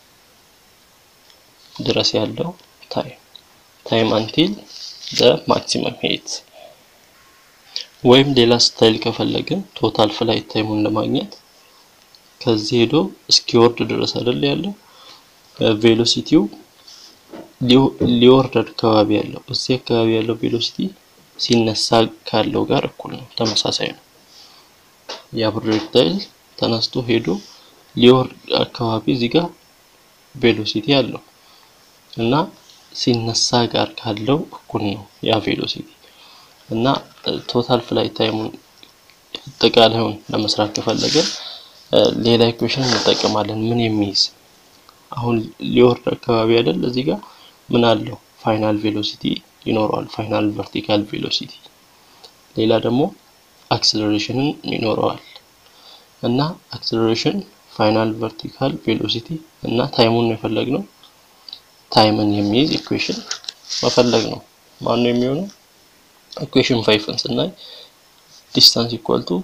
ድረስ ያለው ታይም ታይም አንቲል ዘ ማክሲመም ሄት ወይም ሌላ ስታይል ከፈለግን ቶታል ፍላይት ታይሙን ለማግኘት ከዚህ ሄዶ እስኪወርድ ድረስ አይደል ያለው ቬሎሲቲው ሊወርድ አካባቢ ያለው እዚህ አካባቢ ያለው ቬሎሲቲ ሲነሳ ካለው ጋር እኩል ነው፣ ተመሳሳይ ነው። ያ ፕሮጀክታይል ተነስቶ ሄዶ ሊወርድ አካባቢ እዚህ ጋር ቬሎሲቲ አለው እና ሲነሳ ጋር ካለው እኩል ነው ያ ቬሎሲቲ እና ቶታል ፍላይት ታይሙን አጠቃላዩን ለመስራት ከፈለገ ሌላ ኢኩዌሽን እንጠቀማለን። ምን የሚይዝ አሁን ሊወርድ አካባቢ አይደል እዚህ ጋር ምን አለው ፋይናል ቬሎሲቲ ይኖረዋል። ፋይናል ቨርቲካል ቬሎሲቲ ሌላ ደግሞ አክሰለሬሽንን ይኖረዋል እና አክሰለሬሽን ፋይናል ቨርቲካል ቬሎሲቲ እና ታይሙን ነው የፈለግነው። ታይምን የሚይዝ ኢኩዌሽን መፈለግ ነው። ማን ነው የሚሆነው? ኢኩዌሽን ፋይቭን ስናይ ዲስታንስ ኢኳል ቱ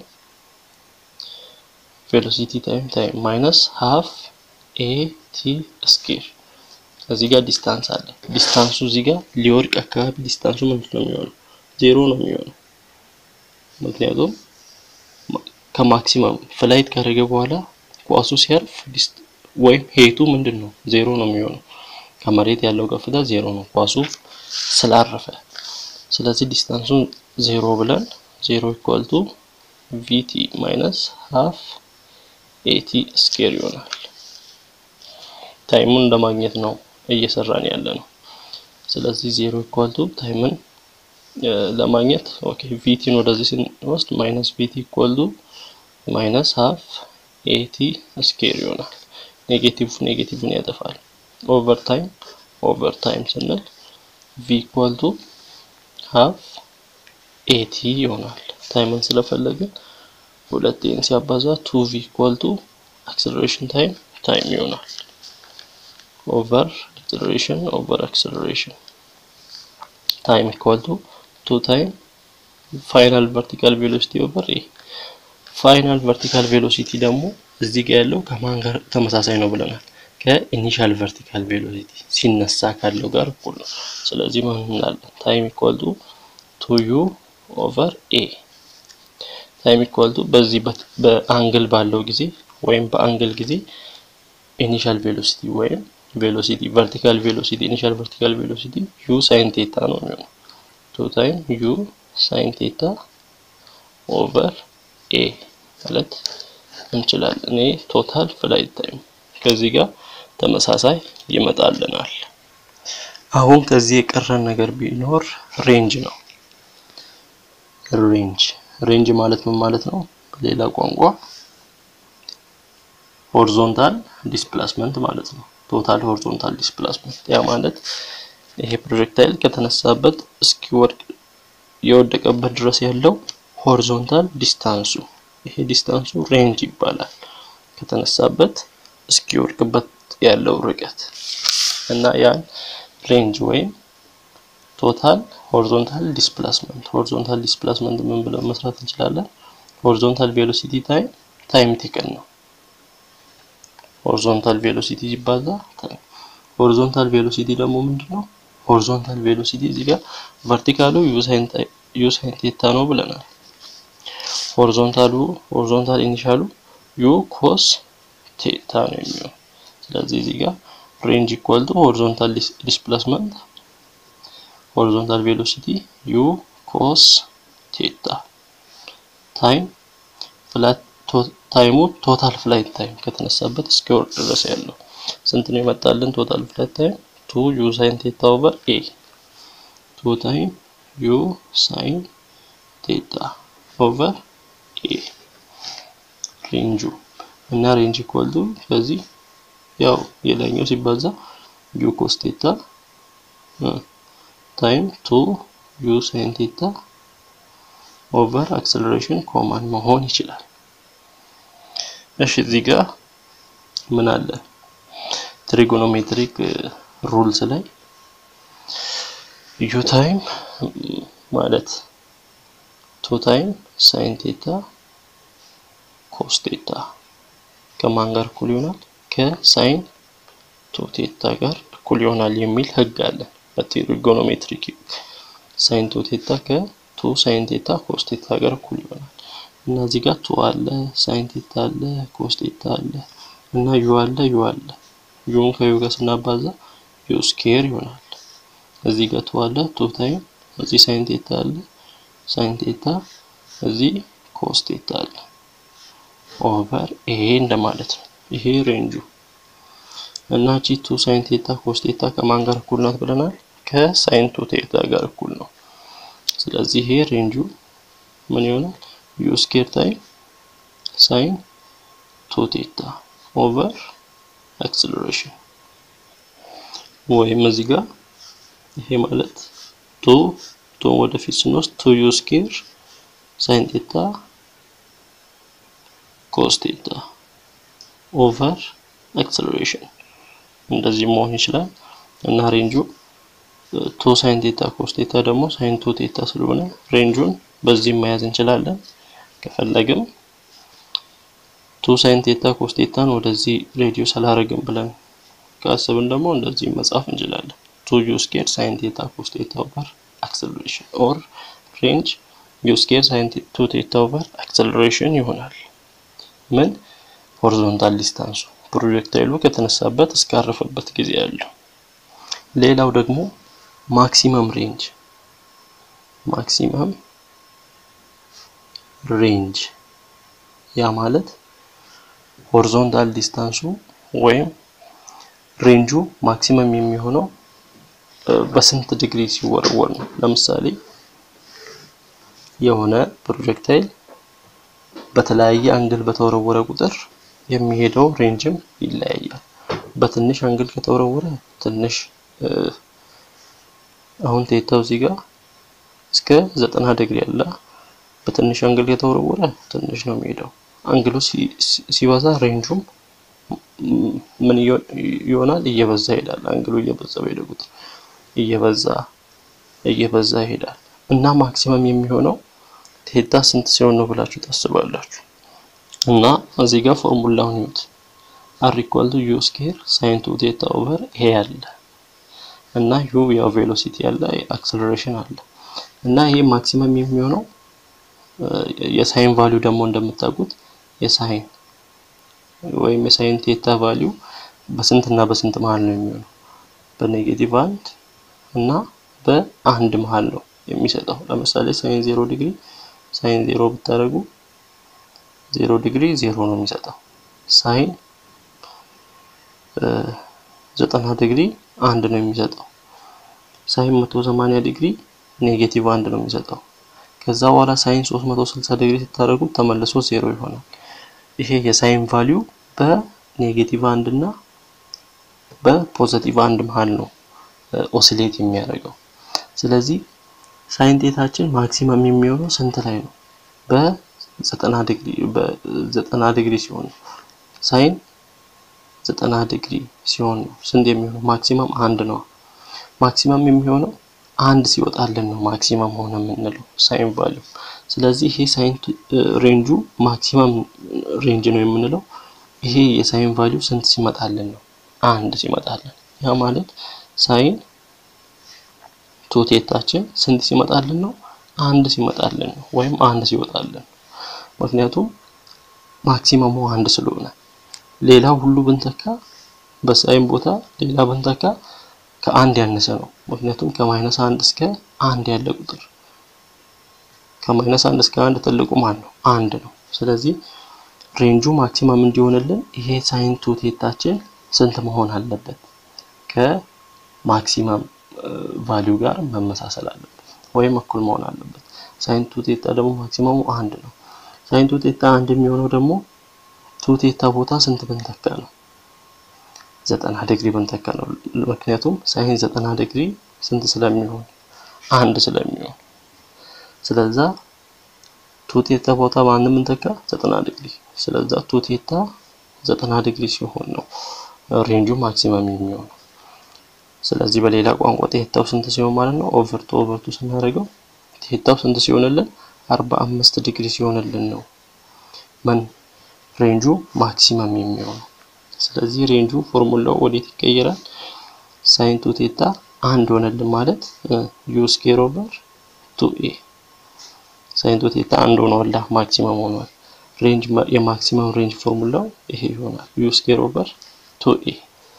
ቬሎሲቲ ታይም ታይም ማይነስ ሃፍ ኤ ቲ ስኬር እዚህ ጋር ዲስታንስ አለ። ዲስታንሱ እዚህ ጋር ሊወርቅ አካባቢ ዲስታንሱ ምንድን ነው የሚሆነው? ዜሮ ነው የሚሆነው። ምክንያቱም ከማክሲመም ፍላይት ካደረገ በኋላ ኳሱ ሲያርፍ ወይም ሄቱ ምንድን ነው ዜሮ ነው የሚሆነው። ከመሬት ያለው ከፍታ ዜሮ ነው ኳሱ ስላረፈ። ስለዚህ ዲስታንሱን ዜሮ ብለን ዜሮ ኢኳል ቱ ቪቲ ማይነስ ሀፍ ኤቲ ስኬር ይሆናል። ታይሙን ለማግኘት ነው እየሰራን ያለ ነው። ስለዚህ ዜሮ ኢኳል ቱ ታይምን ለማግኘት ኦኬ ቪቲን ወደዚህ ስንወስድ ማይነስ ቪቲ ኢኳል ቱ ማይነስ ሀፍ ኤቲ ስኬር ይሆናል። ኔጌቲቭ ኔጌቲቭን ያጠፋል። ኦቨር ታይም ኦቨር ታይም ስንል ቪ ኢኳል ቱ ሀፍ ኤቲ ይሆናል። ታይምን ስለፈለግን ሁለቴን ሲያባዛ ቱ ቪ ኢኳል ቱ አክሰለሬሽን ታይም ታይም ይሆናል። ኦቨር አክሰለሬሽን ኦቨር አክሰለሬሽን ታይም ኢኳል ቱ ቱ ታይም ፋይናል ቨርቲካል ቬሎሲቲ ኦቨር ኤ ፋይናል ቨርቲካል ቬሎሲቲ ደግሞ እዚህ ጋር ያለው ከማን ጋር ተመሳሳይ ነው ብለናል? ከኢኒሻል ቨርቲካል ቬሎሲቲ ሲነሳ ካለው ጋር እኩል ነው። ስለዚህ ምን እንላለን? ታይም ኢኳል ቱ ቱ ዩ ኦቨር ኤ ታይም ኢኳል ቱ በዚህ በአንግል ባለው ጊዜ ወይም በአንግል ጊዜ ኢኒሻል ቬሎሲቲ ወይም ቬሎሲቲ ቨርቲካል ቬሎሲቲ ኢኒሻል ቨርቲካል ቬሎሲቲ ዩ ሳይን ቴታ ነው የሚሆነው። ቱ ታይም ዩ ሳይን ቴታ ኦቨር ኤ ማለት እንችላለን። እኔ ቶታል ፍላይት ታይም ከዚህ ጋር ተመሳሳይ ይመጣልናል። አሁን ከዚህ የቀረን ነገር ቢኖር ሬንጅ ነው። ሬንጅ ሬንጅ ማለት ምን ማለት ነው? በሌላ ቋንቋ ሆሪዞንታል ዲስፕላስመንት ማለት ነው። ቶታል ሆሪዞንታል ዲስፕላስመንት ያ ማለት ይሄ ፕሮጀክታይል ከተነሳበት እስኪወድቅ የወደቀበት ድረስ ያለው ሆሪዞንታል ዲስታንሱ ይሄ ዲስታንሱ ሬንጅ ይባላል። ከተነሳበት እስኪወድቅበት ያለው ርቀት እና ያን ሬንጅ ወይም ቶታል ሆሪዞንታል ዲስፕላስመንት ሆሪዞንታል ዲስፕላስመንት ምን ብለን መስራት እንችላለን? ሆሪዞንታል ቬሎሲቲ ታይም ታይም ቴከን ነው። ሆሪዞንታል ቬሎሲቲ ሲባዛ ታይም ሆሪዞንታል ቬሎሲቲ ደግሞ ምንድነው? ሆሪዞንታል ቬሎሲቲ እዚህ ጋር ቨርቲካሉ ዩ ሳይን ቴታ ነው ብለናል። ሆሪዞንታሉ ሆሪዞንታል ኢኒሻሉ ዩ ኮስ ቴታ ነው የሚሆነው። ስለዚህ እዚህ ጋር ሬንጅ ኢኳል ቱ ሆሪዞንታል ዲስፕላስመንት ሆሪዞንታል ቬሎሲቲ ዩ ኮስ ቴታ ታይም ፍላት ታይሙ ቶታል ፍላይት ታይም ከተነሳበት እስኪወርድ ድረስ ያለው ስንት ነው የመጣልን? ቶታል ፍላይት ታይም ቱ ዩ ሳይን ቴታ ኦቨር ኤ ቱ ታይም ዩ ሳይን ቴታ ኦቨር ኤ ሬንጁ እና ሬንጅ ኢኳል ቱ ከዚህ ያው የላይኛው ሲባዛ ዩ ኮስ ቴታ ታይም ቱ ዩ ሳይን ቴታ ኦቨር አክሰለሬሽን ኮማን መሆን ይችላል። እሺ እዚህ ጋር ምን አለ? ትሪጎኖሜትሪክ ሩልስ ላይ ዩ ታይም ማለት ቱ ታይም ሳይን ቴታ ኮስ ቴታ ከማን ጋር እኩል ይሆናል? ከሳይን ቱ ቴታ ጋር እኩል ይሆናል የሚል ህግ አለ። በትሪጎኖሜትሪክ ሳይን ቱ ቴታ ከቱ ሳይን ቴታ ኮስ ቴታ ጋር እኩል ይሆናል እና እዚህ ጋር ቱ አለ፣ ሳይን ቴታ አለ፣ ኮስ ቴታ አለ እና ዩ አለ ዩ አለ። ዩን ከዩ ጋር ስናባዛ ዩ ስኬር ይሆናል። እዚህ ጋር ቱ አለ ቱ ታይም እዚህ ሳይን ቴታ አለ ሳይን ቴታ እዚህ ኮስ ቴታ አለ ኦቨር ይሄ እንደማለት ነው። ይሄ ሬንጁ እና ቺ ቱ ሳይን ቴታ ኮስ ቴታ ከማን ጋር እኩል ናት ብለናል? ከሳይን ቱ ቴታ ጋር እኩል ነው። ስለዚህ ይሄ ሬንጁ ምን ይሆናል? ዩ ስኬር ታይም ሳይን ቱ ቴታ ኦቨር አክሰለሬሽን ወይም እዚህ ጋር ይሄ ማለት ቱ ቱ ወደፊት ስንወስድ ቱ ዩ ስኬር ሳይን ቴታ ኮስ ቴታ ኦቨር አክሰለሬሽን እንደዚህ መሆን ይችላል እና ሬንጁ ቱ ሳይን ቴታ ኮስ ቴታ ደግሞ ሳይን ቱ ቴታ ስለሆነ ሬንጁን በዚህ መያዝ እንችላለን። ከፈለግም ቱ ሳይን ቴታ ኮስ ቴታን ወደዚህ ሬዲዮስ አላረግም ብለን ካሰብን ደግሞ እንደዚህ መጻፍ እንችላለን። ቱ ዩ ስኬር ሳይን ቴታ ኮስ ቴታ ኦቨር አክሰለሬሽን ኦር ሬንጅ ዩ ስኬር ሳይን ቱ ቴታ ኦቨር አክሰለሬሽን ይሆናል። ምን ሆሪዞንታል ዲስታንሱ ፕሮጀክታይሉ ከተነሳበት እስካረፈበት ጊዜ ያለው። ሌላው ደግሞ ማክሲመም ሬንጅ ማክሲመም ሬንጅ ያ ማለት ሆሪዞንታል ዲስታንሱ ወይም ሬንጁ ማክሲመም የሚሆነው በስንት ዲግሪ ሲወረወር ነው። ለምሳሌ የሆነ ፕሮጀክታይል በተለያየ አንግል በተወረወረ ቁጥር የሚሄደው ሬንጅም ይለያያል። በትንሽ አንግል ከተወረወረ ትንሽ አሁን ቴታው እዚህ ጋር እስከ ዘጠና ዲግሪ አለ። በትንሽ አንግል ከተወረወረ ትንሽ ነው የሚሄደው። አንግሉ ሲበዛ ሬንጁም ምን ይሆናል? እየበዛ ይሄዳል። አንግሉ እየበዛ በሄደ ቁጥር እየበዛ እየበዛ ይሄዳል እና ማክሲመም የሚሆነው ቴታ ስንት ሲሆን ነው ብላችሁ ታስባላችሁ? እና እዚህ ጋር ፎርሙላውን ይዩት። አር ኢኳል ቱ ዩ ስኬር ሳይን ቱ ቴታ ኦቨር ኤ አለ እና ዩ ያው ቬሎሲቲ አለ አክሰለሬሽን አለ እና ይሄ ማክሲመም የሚሆነው የሳይን ቫሊዩ ደግሞ እንደምታውቁት የሳይን ወይም የሳይን ቴታ ቫሊዩ በስንት እና በስንት መሀል ነው የሚሆነው? በኔጌቲቭ አንድ እና በአንድ መሀል ነው የሚሰጠው። ለምሳሌ ሳይን ዜሮ ዲግሪ ሳይን ዜሮ ብታደርጉ ዜሮ ዲግሪ ዜሮ ነው የሚሰጠው። ሳይን ዘጠና ዲግሪ አንድ ነው የሚሰጠው። ሳይን መቶ ሰማንያ ዲግሪ ኔጌቲቭ አንድ ነው የሚሰጠው። ከዛ በኋላ ሳይን 360 ዲግሪ ስታደርጉት ተመልሶ ዜሮ ይሆናል። ይሄ የሳይን ቫሊዩ በኔጌቲቭ አንድ እና በፖዘቲቭ አንድ መሀል ነው ኦሲሌት የሚያደርገው። ስለዚህ ሳይን ቴታችን ማክሲመም የሚሆነው ስንት ላይ ነው? በዘጠና ዲግሪ በዘጠና ዲግሪ ሲሆን ነው። ሳይን ዘጠና ዲግሪ ሲሆን ነው ስንት የሚሆነው? ማክሲመም አንድ ነው። ማክሲመም የሚሆነው አንድ ሲወጣልን ነው ማክሲመም ሆነ የምንለው ሳይን ቫሊዩ። ስለዚህ ይሄ ሳይን ሬንጁ ማክሲመም ሬንጅ ነው የምንለው ይሄ የሳይን ቫሊዩ ስንት ሲመጣልን ነው? አንድ ሲመጣልን። ያ ማለት ሳይን ቱ ቴታችን ስንት ሲመጣልን ነው? አንድ ሲመጣልን ነው ወይም አንድ ሲወጣልን ነው። ምክንያቱም ማክሲመሙ አንድ ስለሆነ ሌላው ሁሉ ብንተካ በሳይን ቦታ ሌላ ብንተካ ከአንድ ያነሰ ነው። ምክንያቱም ከማይነስ አንድ እስከ አንድ ያለ ቁጥር ከማይነስ አንድ እስከ አንድ ትልቁ ማን ነው? አንድ ነው። ስለዚህ ሬንጁ ማክሲመም እንዲሆንልን ይሄ ሳይን ቱ ቴታችን ስንት መሆን አለበት? ከማክሲመም ቫሊዩ ጋር መመሳሰል አለበት ወይም እኩል መሆን አለበት። ሳይን ቱ ቴታ ደግሞ ማክሲመሙ አንድ ነው። ሳይን ቱ ቴታ አንድ የሚሆነው ደግሞ ቱ ቴታ ቦታ ስንት ብንተካ ነው? ዘጠና ዲግሪ ብንተካ ነው። ምክንያቱም ሳይን ዘጠና ዲግሪ ስንት ስለሚሆን አንድ ስለሚሆን ስለዛ ቱ ቴታ ቦታ ማንም ብንተካ ዘጠና ዲግሪ ስለዛ ቱ ቴታ ዘጠና ዲግሪ ሲሆን ነው ሬንጁ ማክሲመም የሚሆነው። ስለዚህ በሌላ ቋንቋ ቴታው ስንት ሲሆን ማለት ነው ኦቨርቱ ኦቨርቱ ስናደርገው ቴታው ስንት ሲሆንልን አርባ አምስት ዲግሪ ሲሆንልን ነው ምን ሬንጁ ማክሲመም የሚሆነው። ስለዚህ ሬንጁ ፎርሙላው ወዴት ይቀየራል? ሳይን ቱ ቴታ አንድ ሆነልን ማለት ዩ ስኬር ኦቨር ቱ ኤ ሳይን ቱ ቴታ አንድ ሆኗል፣ ማክሲመም ሆኗል። ሬንጅ የማክሲመም ሬንጅ ፎርሙላው ይሄ ይሆናል ዩ ስኬር ኦቨር ቱ ኤ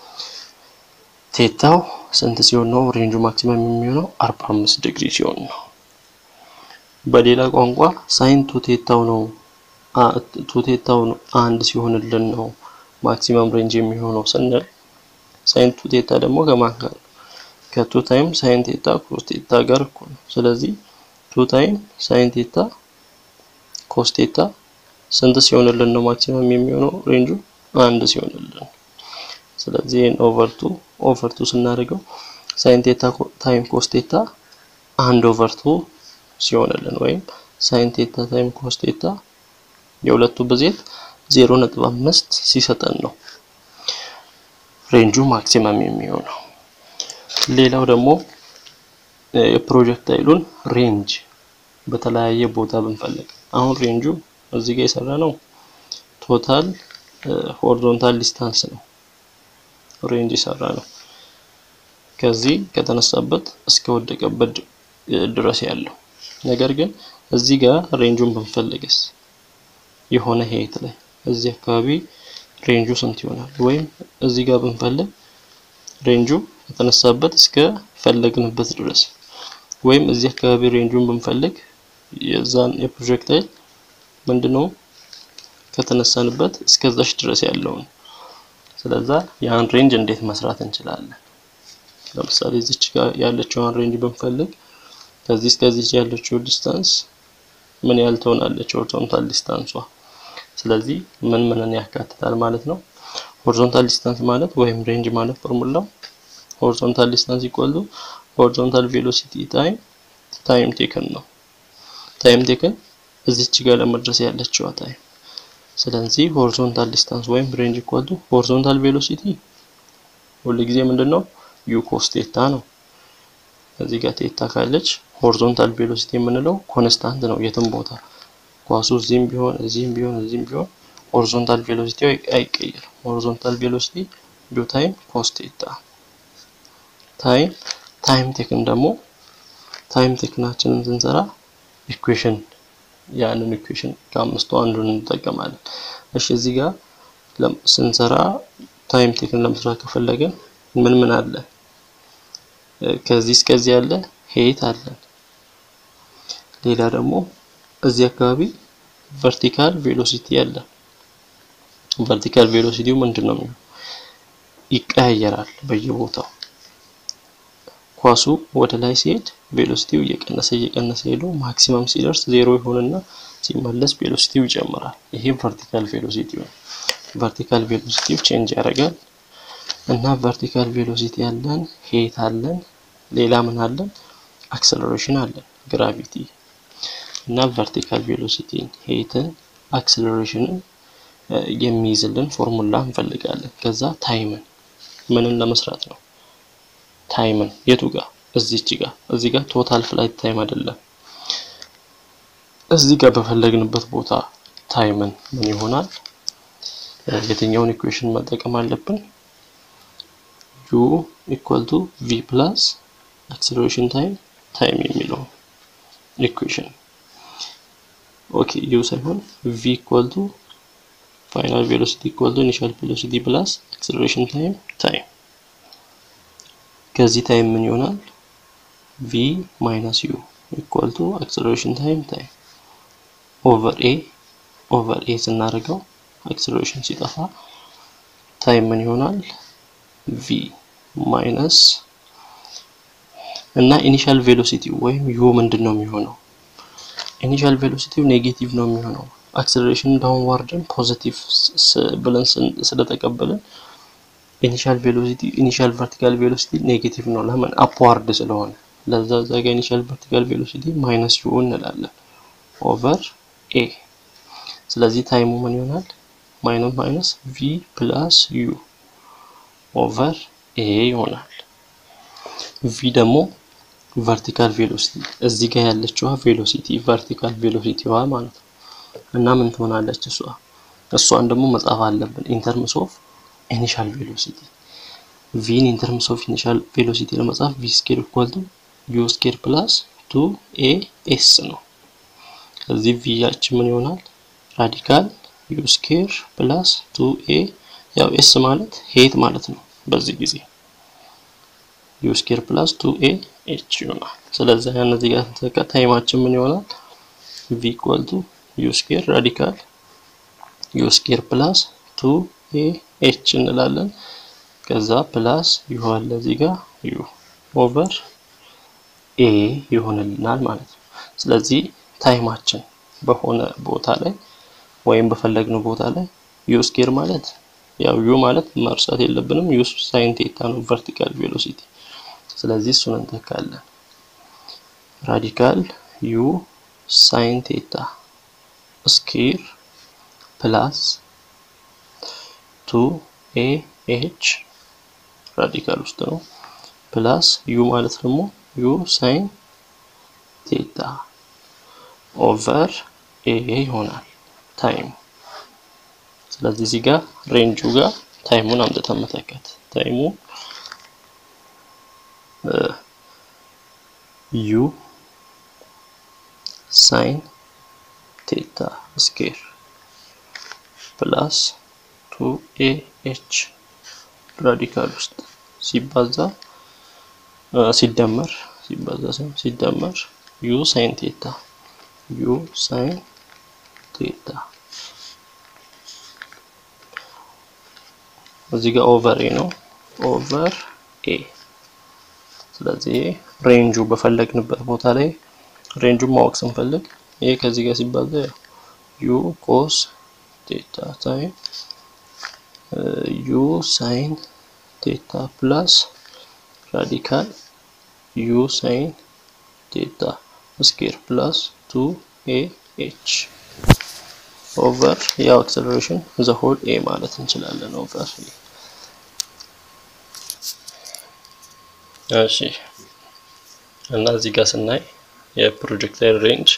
ቴታው ስንት ሲሆን ነው ሬንጁ ማክሲመም የሚሆነው? 45 ዲግሪ ሲሆን ነው። በሌላ ቋንቋ ሳይን ቱ ቴታው ነው ቱ ቴታው አንድ ሲሆንልን ነው ማክሲመም ሬንጅ የሚሆነው ስንል ሳይን ቱ ቴታ ደግሞ ከማን ጋር ከቱ ታይም ሳይን ቴታ ኮስ ቴታ ጋር እኩል ነው። ስለዚህ ቱ ታይም ሳይን ቴታ ኮስ ቴታ ስንት ሲሆንልን ነው ማክሲመም የሚሆነው ሬንጁ አንድ ሲሆንልን። ስለዚህ ይሄን ኦቨር ቱ ኦቨር ቱ ስናደርገው ሳይን ቴታ ታይም ኮስ ቴታ አንድ ኦቨር ቱ ሲሆንልን ወይም ሳይን ቴታ ታይም ኮስ ቴታ የሁለቱ ብዜት ዜሮ ነጥብ አምስት ሲሰጠን ነው ሬንጁ ማክሲመም የሚሆነው። ሌላው ደግሞ የፕሮጀክታይሉን ሬንጅ በተለያየ ቦታ ብንፈልግ አሁን ሬንጁ እዚህ ጋር የሰራ ነው ቶታል ሆሪዞንታል ዲስታንስ ነው ሬንጅ የሰራ ነው ከዚህ ከተነሳበት እስከ ወደቀበት ድረስ ያለው ነገር ግን እዚህ ጋር ሬንጁን ብንፈልግስ የሆነ ሄት ላይ እዚህ አካባቢ ሬንጁ ስንት ይሆናል? ወይም እዚህ ጋር ብንፈልግ ሬንጁ ከተነሳበት እስከ ፈለግንበት ድረስ ወይም እዚህ አካባቢ ሬንጁን ብንፈልግ የዛን የፕሮጀክታይል ምንድነው ከተነሳንበት እስከዛች ድረስ ያለውን ስለዛ ያን ሬንጅ እንዴት መስራት እንችላለን? ለምሳሌ እዚች ጋር ያለችውን ሬንጅ ብንፈልግ ከዚህ እስከዚህ ያለችው ዲስታንስ ምን ያህል ትሆናለች? ሆሪዞንታል ዲስታንሷ። ስለዚህ ምን ምንን ያካትታል ማለት ነው? ሆሪዞንታል ዲስታንስ ማለት ወይም ሬንጅ ማለት ፎርሙላው ሆሪዞንታል ዲስታንስ ኢኳል ቱ ሆሪዞንታል ቬሎሲቲ ታይም ታይም ቴክን ነው። ታይም ቴክን እዚች ጋር ለመድረስ ያለችዋ ታይም። ስለዚህ ሆሪዞንታል ዲስታንስ ወይም ሬንጅ ኢኳል ቱ ሆሪዞንታል ቬሎሲቲ ሁሉ ጊዜ ምንድነው ዩ ኮስ ቴታ ነው። እዚህ ጋር ቴታ ካለች ሆሪዞንታል ቬሎሲቲ የምንለው ኮንስታንት ነው። የትም ቦታ ኳሱ እዚህም ቢሆን እዚህም ቢሆን እዚህም ቢሆን ሆሪዞንታል ቬሎሲቲ አይቀየርም። ሆሪዞንታል ቬሎሲቲ ዩ ታይም ኮስ ቴታ ታይም ታይም ቴክን ደግሞ ታይም ቴክናችንን ስንሰራ ኢኩዌሽን ያንን ኢኩዌሽን ከአምስቱ አንዱን እንጠቀማለን። እሺ እዚህ ጋር ስንሰራ ታይም ቴክን ለመስራት ከፈለገን ምን ምን አለ? ከዚህ እስከዚህ ያለ ሄት አለን። ሌላ ደግሞ እዚህ አካባቢ ቨርቲካል ቬሎሲቲ አለ። ቨርቲካል ቬሎሲቲው ምንድን ነው የሚሆነው? ይቀያየራል በየቦታው ኳሱ ወደ ላይ ሲሄድ ቬሎሲቲው እየቀነሰ እየቀነሰ ሄዶ ማክሲመም ሲደርስ ዜሮ ይሆንና ሲመለስ ቬሎሲቲው ይጨምራል። ይሄ ቨርቲካል ቬሎሲቲው ነው። ቨርቲካል ቬሎሲቲው ቼንጅ ያደርጋል እና ቨርቲካል ቬሎሲቲ አለን፣ ሄት አለን፣ ሌላ ምን አለን? አክሰለሬሽን አለን፣ ግራቪቲ እና ቨርቲካል ቬሎሲቲን፣ ሄትን፣ አክሰለሬሽንን የሚይዝልን ፎርሙላ እንፈልጋለን። ከዛ ታይምን ምንን ለመስራት ነው? ታይምን የቱ ጋር? እዚች ጋር። እዚህ ጋር ቶታል ፍላይት ታይም አይደለም። እዚህ ጋር በፈለግንበት ቦታ ታይምን ምን ይሆናል? የትኛውን ኢኩዌሽን መጠቀም አለብን? ዩ ኢኳል ቱ ቪ ፕላስ አክሰለሬሽን ታይም ታይም የሚለው ኢኩዌሽን ኦኬ። ዩ ሳይሆን ቪ ኢኳል ቱ ፋይናል ቬሎሲቲ ኢኳል ቱ ኢኒሻል ቬሎሲቲ ፕላስ አክሰለሬሽን ታይም ታይም ከዚህ ታይም ምን ይሆናል? ቪ ማይነስ ዩ ኢኳል ቱ አክሰለሬሽን ታይም ታይም ኦቨር ኤ ኦቨር ኤ ስናደርገው አክሰለሬሽን ሲጠፋ ታይም ምን ይሆናል? ቪ ማይነስ እና ኢኒሻል ቬሎሲቲ ወይም ዩ ምንድን ነው የሚሆነው? ኢኒሻል ቬሎሲቲው ኔጌቲቭ ነው የሚሆነው። አክሰለሬሽን ዳውንዋርድን ፖዚቲቭ ብለን ስለተቀበልን ኢኒሻል ቬሎሲቲ ኢኒሻል ቨርቲካል ቬሎሲቲ ኔጌቲቭ ነው። ለምን አፕዋርድ ስለሆነ ለዛ እዛ ጋር ኢኒሻል ቨርቲካል ቬሎሲቲ ማይነስ ዩ እንላለን ኦቨር ኤ። ስለዚህ ታይሙ ምን ይሆናል? ማይነስ ማይነስ ቪ ፕላስ ዩ ኦቨር ኤ ይሆናል። ቪ ደግሞ ቨርቲካል ቬሎሲቲ እዚህ ጋር ያለችዋ ቬሎሲቲ ቨርቲካል ቬሎሲቲዋ ማለት ነው። እና ምን ትሆናለች እሷ እሷን ደግሞ መጻፍ አለብን ኢንተርምስ ኦፍ ኢኒሻል ቬሎሲቲ ቪን ኢን ተርምስ ኦፍ ኢኒሻል ቬሎሲቲ ለመጻፍ ቪ ስኬር ኢኳል ቱ ዩ ስኬር ፕላስ ቱ ኤ ኤስ ነው። ከዚህ ቪ ያችን ምን ይሆናል? ራዲካል ዩ ስኬር ፕላስ ቱ ኤ ያው ኤስ ማለት ሄት ማለት ነው። በዚህ ጊዜ ዩ ስኬር ፕላስ ቱ ኤ ኤች ይሆናል። ስለዚህ ያን እዚህ ጋር ተካ ታይማችን ምን ይሆናል? ቪ ኢኳል ቱ ዩ ስኬር ራዲካል ዩ ስኬር ፕላስ ቱ ኤ ኤች እንላለን። ከዛ ፕላስ ዩ አለ እዚህ ጋር ዩ ኦቨር ኤ ይሆንልናል ማለት ነው። ስለዚህ ታይማችን በሆነ ቦታ ላይ ወይም በፈለግነው ቦታ ላይ ዩ ስኬር ማለት ያው ዩ ማለት መርሳት የለብንም ዩ ሳይን ቴታ ነው ቨርቲካል ቬሎሲቲ። ስለዚህ እሱን እንተካለን። ራዲካል ዩ ሳይን ቴታ ስኬር ፕላስ ቱ ኤ ኤች ራዲካል ውስጥ ነው ፕላስ ዩ ማለት ደግሞ ዩ ሳይን ቴታ ኦቨር ኤ ይሆናል ታይሙ። ስለዚህ እዚህ ጋር ሬንጁ ጋር ታይሙን አምጥተን መተካት ታይሙ ዩ ሳይን ቴታ ስኬር ፕላስ ቱ ኤ ኤች ራዲካል ውስጥ ሲባዛ ሲደመር ሲባዛ ሳይሆን ሲደመር ዩ ሳይን ቴታ ዩ ሳይን ቴታ እዚህ ጋር ኦቨር ኤ ነው ኦቨር ኤ። ስለዚህ ሬንጁ በፈለግንበት ቦታ ላይ ሬንጁን ማወቅ ስንፈልግ ይሄ ከዚህ ጋር ሲባዛ ዩ ኮስ ቴታ ታይም ዩ ሳይን ቴታ ፕላስ ራዲካል ዩ ሳይን ቴታ ስኬር ፕላስ ቱ ኤ ኤች ኦቨር ያው አክሰለሬሽን ዘ ሆል ኤ ማለት እንችላለን። ኦቨር እሺ። እና እዚህ ጋር ስናይ የፕሮጀክታይል ሬንጅ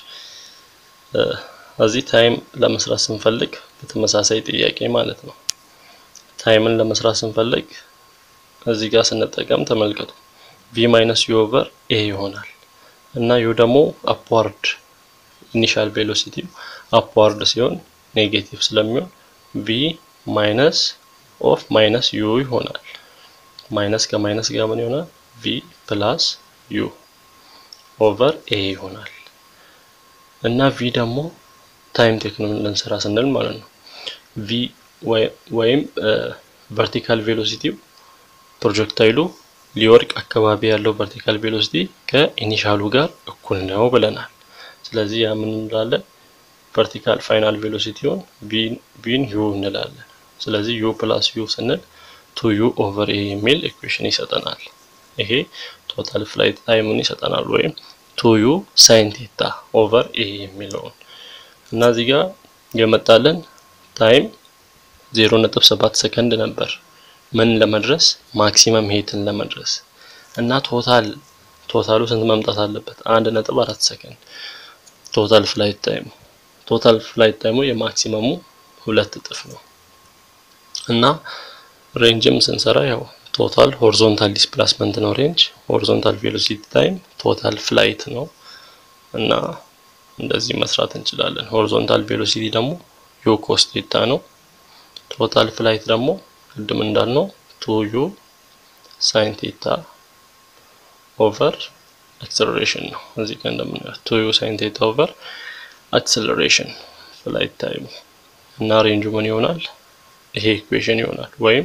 እዚህ ታይም ለመስራት ስንፈልግ በተመሳሳይ ጥያቄ ማለት ነው። ታይምን ለመስራት ስንፈልግ እዚህ ጋር ስንጠቀም ተመልከቱ ቪ ማይነስ ዩ ኦቨር ኤ ይሆናል እና ዩ ደግሞ አፕዋርድ ኢኒሻል ቬሎሲቲ አፕዋርድ ሲሆን ኔጌቲቭ ስለሚሆን ቪ ማይነስ ኦፍ ማይነስ ዩ ይሆናል። ማይነስ ከማይነስ ጋር ምን ይሆናል? ቪ ፕላስ ዩ ኦቨር ኤ ይሆናል እና ቪ ደግሞ ታይም ቴክኖን ልንሰራ ስንል ማለት ነው ቪ ወይም ቨርቲካል ቬሎሲቲው ፕሮጀክታይሉ ሊወርቅ አካባቢ ያለው ቨርቲካል ቬሎሲቲ ከኢኒሻሉ ጋር እኩል ነው ብለናል። ስለዚህ ያ ምን እንላለን? ቨርቲካል ፋይናል ቬሎሲቲውን ቪን ዩ እንላለን። ስለዚህ ዩ ፕላስ ዩ ስንል ቱ ዩ ኦቨር ኤ የሚል ኢኩዌሽን ይሰጠናል። ይሄ ቶታል ፍላይት ታይሙን ይሰጠናል፣ ወይም ቱ ዩ ሳይን ቴታ ኦቨር ኤ የሚለውን እና እዚህ ጋር የመጣልን ታይም 0.7 ሰከንድ ነበር። ምን ለመድረስ ማክሲመም ሄትን ለመድረስ እና ቶታል ቶታሉ ስንት መምጣት አለበት? አንድ ነጥብ አራት ሰከንድ ቶታል ፍላይት ታይሙ ቶታል ፍላይት ታይሙ የማክሲመሙ ሁለት እጥፍ ነው እና ሬንጅም ስንሰራ ያው ቶታል ሆሪዞንታል ዲስፕላስመንት ነው ሬንጅ፣ ሆሪዞንታል ቬሎሲቲ ታይም ቶታል ፍላይት ነው እና እንደዚህ መስራት እንችላለን። ሆሪዞንታል ቬሎሲቲ ደግሞ ዩ ኮስ ቴታ ነው። ቶታል ፍላይት ደግሞ ቅድም እንዳልነው ቱ ዩ ሳይን ቴታ ኦቨር አክሰለሬሽን ነው። እዚህ ጋር እንደምናየው ቱ ዩ ሳይን ቴታ ኦቨር አክሰለሬሽን ፍላይት ታይሙ እና ሬንጁ ምን ይሆናል? ይሄ ኢኩዌሽን ይሆናል። ወይም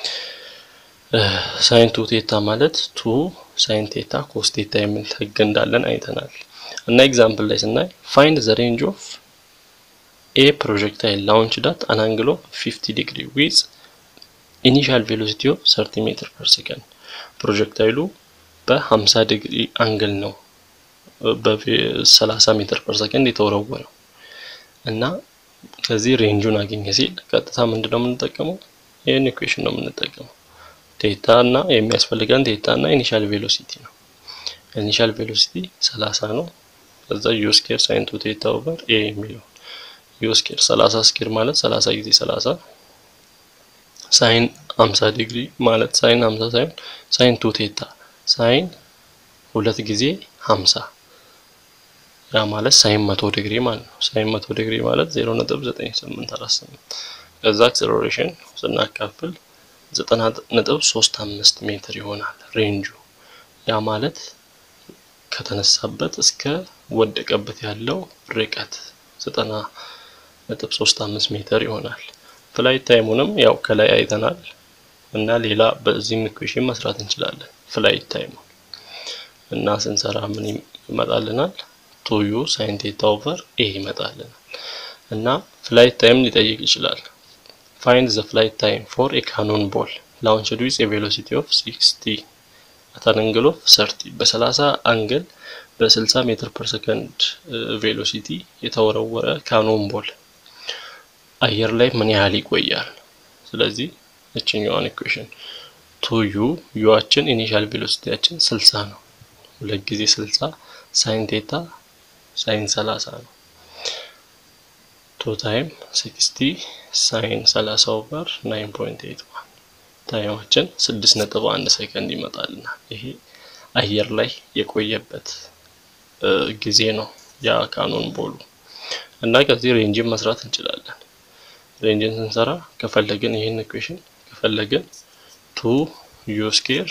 ሳይን ቱ ቴታ ማለት ቱ ሳይን ቴታ ኮስ ቴታ የሚል ህግ እንዳለን አይተናል። እና ኤግዛምፕል ላይ ስናይ ፋይንድ ዘ ሬንጅ ኦፍ ኤ ፕሮጀክታይል ላውንች ዳት አን አንግል ኦፍ 50 ዲግሪ ዊዝ ኢኒሻል ቬሎሲቲ ኦፍ 30 ሜትር ፐር ሰከንድ ፕሮጀክታይሉ በ50 ዲግሪ አንግል ነው በ30 ሜትር ፐር ሰከንድ የተወረወረው እና ከዚህ ሬንጁን አገኘ ሲል ቀጥታ ምንድነው የምንጠቀመው? ይህን ኢኩዌሽን ነው የምንጠቀመው። ቴታ እና የሚያስፈልገን ቴታ እና ኢኒሻል ቬሎሲቲ ነው። ኢኒሻል ቬሎሲቲ 30 ነው። ከዛ ዩ ስኬር ሳይን ቱ ቴታ ኦቨር ኤ የሚለው ዩ ስኬር 30 ስኬር ማለት 30 ጊዜ 30 ሳይን 50 ዲግሪ ማለት ሳይን 50 ሳይሆን ሳይን ቱ ቴታ ሳይን ሁለት ጊዜ 50 ያ ማለት ሳይን 100 ዲግሪ ማለት ነው። ሳይን 100 ዲግሪ ማለት 0.9848 ከዛ አክሰለሬሽን ስናካፍል 90.35 ሜትር ይሆናል ሬንጁ። ያ ማለት ከተነሳበት እስከ ወደቀበት ያለው ርቀት 90.35 ሜትር ይሆናል። ፍላይት ታይሙንም ያው ከላይ አይተናል እና ሌላ በዚህም ኢኩዌሽን መስራት እንችላለን። ፍላይት ታይሙ እና ስንሰራ ምን ይመጣልናል? ቱ ዩ ሳይን ቴታ ኦቨር ኤ ይመጣልናል። እና ፍላይት ታይም ሊጠይቅ ይችላል። ፋይንድ ዘ ፍላይት ታይም ፎር ኤ ካኖን ቦል ላውንችድ ዊዝ ኤ ቬሎሲቲ ኦፍ 60 አት አን አንግል ኦፍ 30 በ30 አንግል በ60 ሜትር ፐር ሰከንድ ቬሎሲቲ የተወረወረ ካኖን ቦል አየር ላይ ምን ያህል ይቆያል? ስለዚህ እችኛዋን ኢኩዌሽን ቱ ዩ ዩአችን ኢኒሻል ቬሎሲቲያችን 60 ነው። ሁለት ጊዜ 60 ሳይን ቴታ ሳይን 30 ነው። ቱ ታይም 60 ሳይን 30 ኦቨር 9.81 ታይማችን 6.1 ሰከንድ ይመጣልናል። ይሄ አየር ላይ የቆየበት ጊዜ ነው ያ ካኖን ቦሉ እና ከዚህ ሬንጅን መስራት እንችላለን። ሬንጅን ስንሰራ ከፈለግን ይህን ኢኩዌሽን ከፈለግን ቱ ዩ ስኬር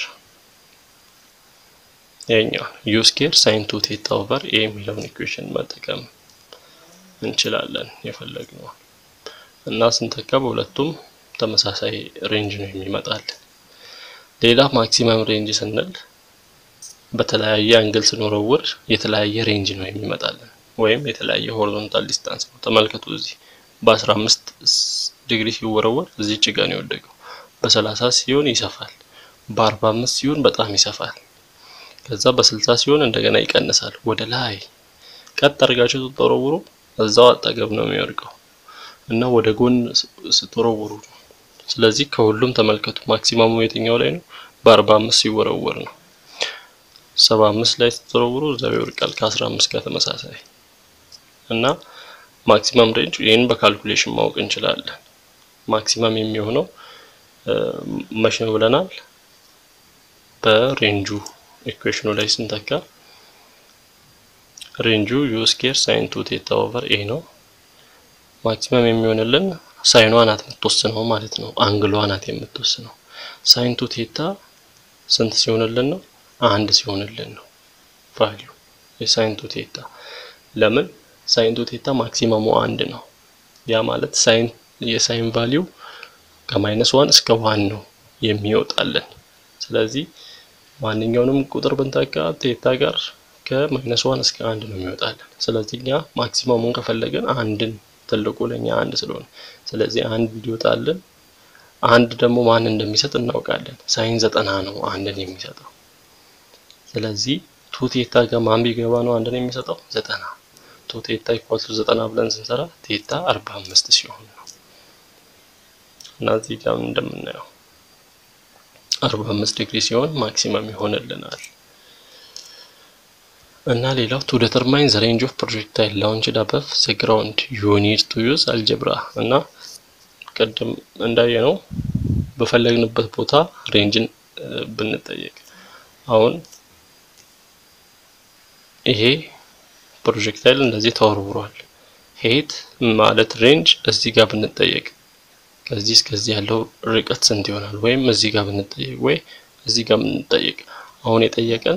ያኛውን ዩ ስኬር ሳይን ቱ ቴታ ኦቨር ኤ የሚለውን ኢኩዌሽን መጠቀም እንችላለን የፈለግነው እና ስንተካ በሁለቱም ተመሳሳይ ሬንጅ ነው የሚመጣልን። ሌላ ማክሲመም ሬንጅ ስንል በተለያየ አንግል ስንወረውር የተለያየ ሬንጅ ነው የሚመጣልን ወይም የተለያየ ሆሪዞንታል ዲስታንስ ነው። ተመልከቱ እዚህ በ15 ዲግሪ ሲወረወር እዚች ጋር ነው የወደቀው። በ30 ሲሆን ይሰፋል፣ በ45 ሲሆን በጣም ይሰፋል። ከዛ በ60 ሲሆን እንደገና ይቀንሳል ወደ ላይ። ቀጥ አድርጋችሁ ስትወረውሩ እዛው አጠገብ ነው የሚወድቀው እና ወደ ጎን ስትወረውሩ ነው። ስለዚህ ከሁሉም ተመልከቱ ማክሲማሙ የትኛው ላይ ነው? በ45 ሲወረወር ነው። 75 ላይ ስትወረውሩ እዛው ይወድቃል ከ15 ጋር ተመሳሳይ እና ማክሲመም ሬንጅ ይህን በካልኩሌሽን ማወቅ እንችላለን። ማክሲመም የሚሆነው መቼ ነው ብለናል? በሬንጁ ኢኩዌሽኑ ላይ ስንተካ ሬንጁ ዩ ስኬር ሳይን ቱ ቴታ ኦቨር ኤ ነው። ማክሲመም የሚሆንልን ሳይኗ ናት የምትወስነው ማለት ነው። አንግሏ ናት የምትወስነው። ሳይን ቱ ቴታ ስንት ሲሆንልን ነው? አንድ ሲሆንልን ነው ቫልዩ የሳይን ቱ ቴታ ለምን ሳይን ቱ ቴታ ማክሲመሙ አንድ ነው። ያ ማለት ሳይን የሳይን ቫልዩ ከማይነስ ዋን እስከ ዋን ነው የሚወጣልን። ስለዚህ ማንኛውንም ቁጥር ብንተካ ቴታ ጋር ከማይነስ ዋን እስከ አንድ ነው የሚወጣልን። ስለዚህ እኛ ማክሲመሙን ከፈለግን አንድን ትልቁ ለኛ አንድ ስለሆነ ስለዚህ አንድ እንዲወጣልን አንድ ደግሞ ማን እንደሚሰጥ እናውቃለን። ሳይን ዘጠና ነው አንድን የሚሰጠው። ስለዚህ ቱ ቴታ ጋር ማን ቢገባ ነው አንድን የሚሰጠው? ዘጠና ቱ ቴታ ኢኳል ቱ ዘጠና ብለን ስንሰራ ቴታ አርባ አምስት ሲሆን ነው እና እዚህ ጋር እንደምናየው አርባ አምስት ዲግሪ ሲሆን ማክሲመም ይሆንልናል። እና ሌላው ቱ ዲተርማይን ዘ ሬንጅ ኦፍ ፕሮጀክታይል ላውንችድ አበቭ ዘ ግራውንድ ዩ ኒድ ቱ ዩዝ አልጀብራ እና ቅድም እንዳየ ነው በፈለግንበት ቦታ ሬንጅን ብንጠየቅ አሁን ይሄ ፕሮጀክታይል እንደዚህ ተወርውሯል። ሄት ማለት ሬንጅ እዚህ ጋር ብንጠየቅ ከዚህ እስከዚህ ያለው ርቀት ስንት ይሆናል? ወይም እዚህ ጋር ብንጠየቅ ወይ እዚህ ጋር ብንጠየቅ አሁን የጠየቀን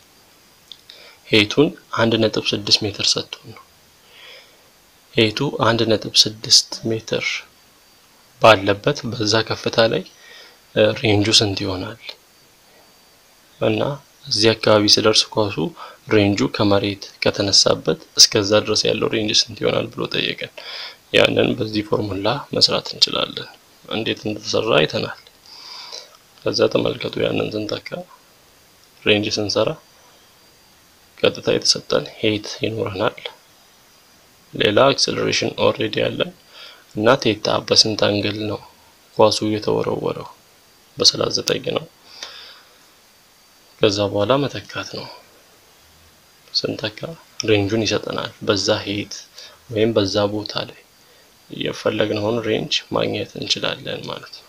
ሄቱን አንድ ነጥብ ስድስት ሜትር ሰጥቶን ነው። ሄቱ አንድ ነጥብ ስድስት ሜትር ባለበት በዛ ከፍታ ላይ ሬንጁ ስንት ይሆናል እና እዚህ አካባቢ ስደርስ ኳሱ ሬንጁ ከመሬት ከተነሳበት እስከዛ ድረስ ያለው ሬንጅ ስንት ይሆናል ብሎ ጠየቀን። ያንን በዚህ ፎርሙላ መስራት እንችላለን። እንዴት እንደተሰራ አይተናል። ከዛ ተመልከቱ። ያንን ስንተካ ሬንጅ ስንሰራ ቀጥታ የተሰጠን ሄት ይኖረናል። ሌላ አክሰለሬሽን ኦልሬዲ ያለን እና ቴታ በስንት አንግል ነው ኳሱ የተወረወረው? በሰላሳ ዘጠኝ ነው። ከዛ በኋላ መተካት ነው። ስንተካ ሬንጁን ይሰጠናል። በዛ ሄት ወይም በዛ ቦታ ላይ የፈለግነውን ሬንጅ ማግኘት እንችላለን ማለት ነው።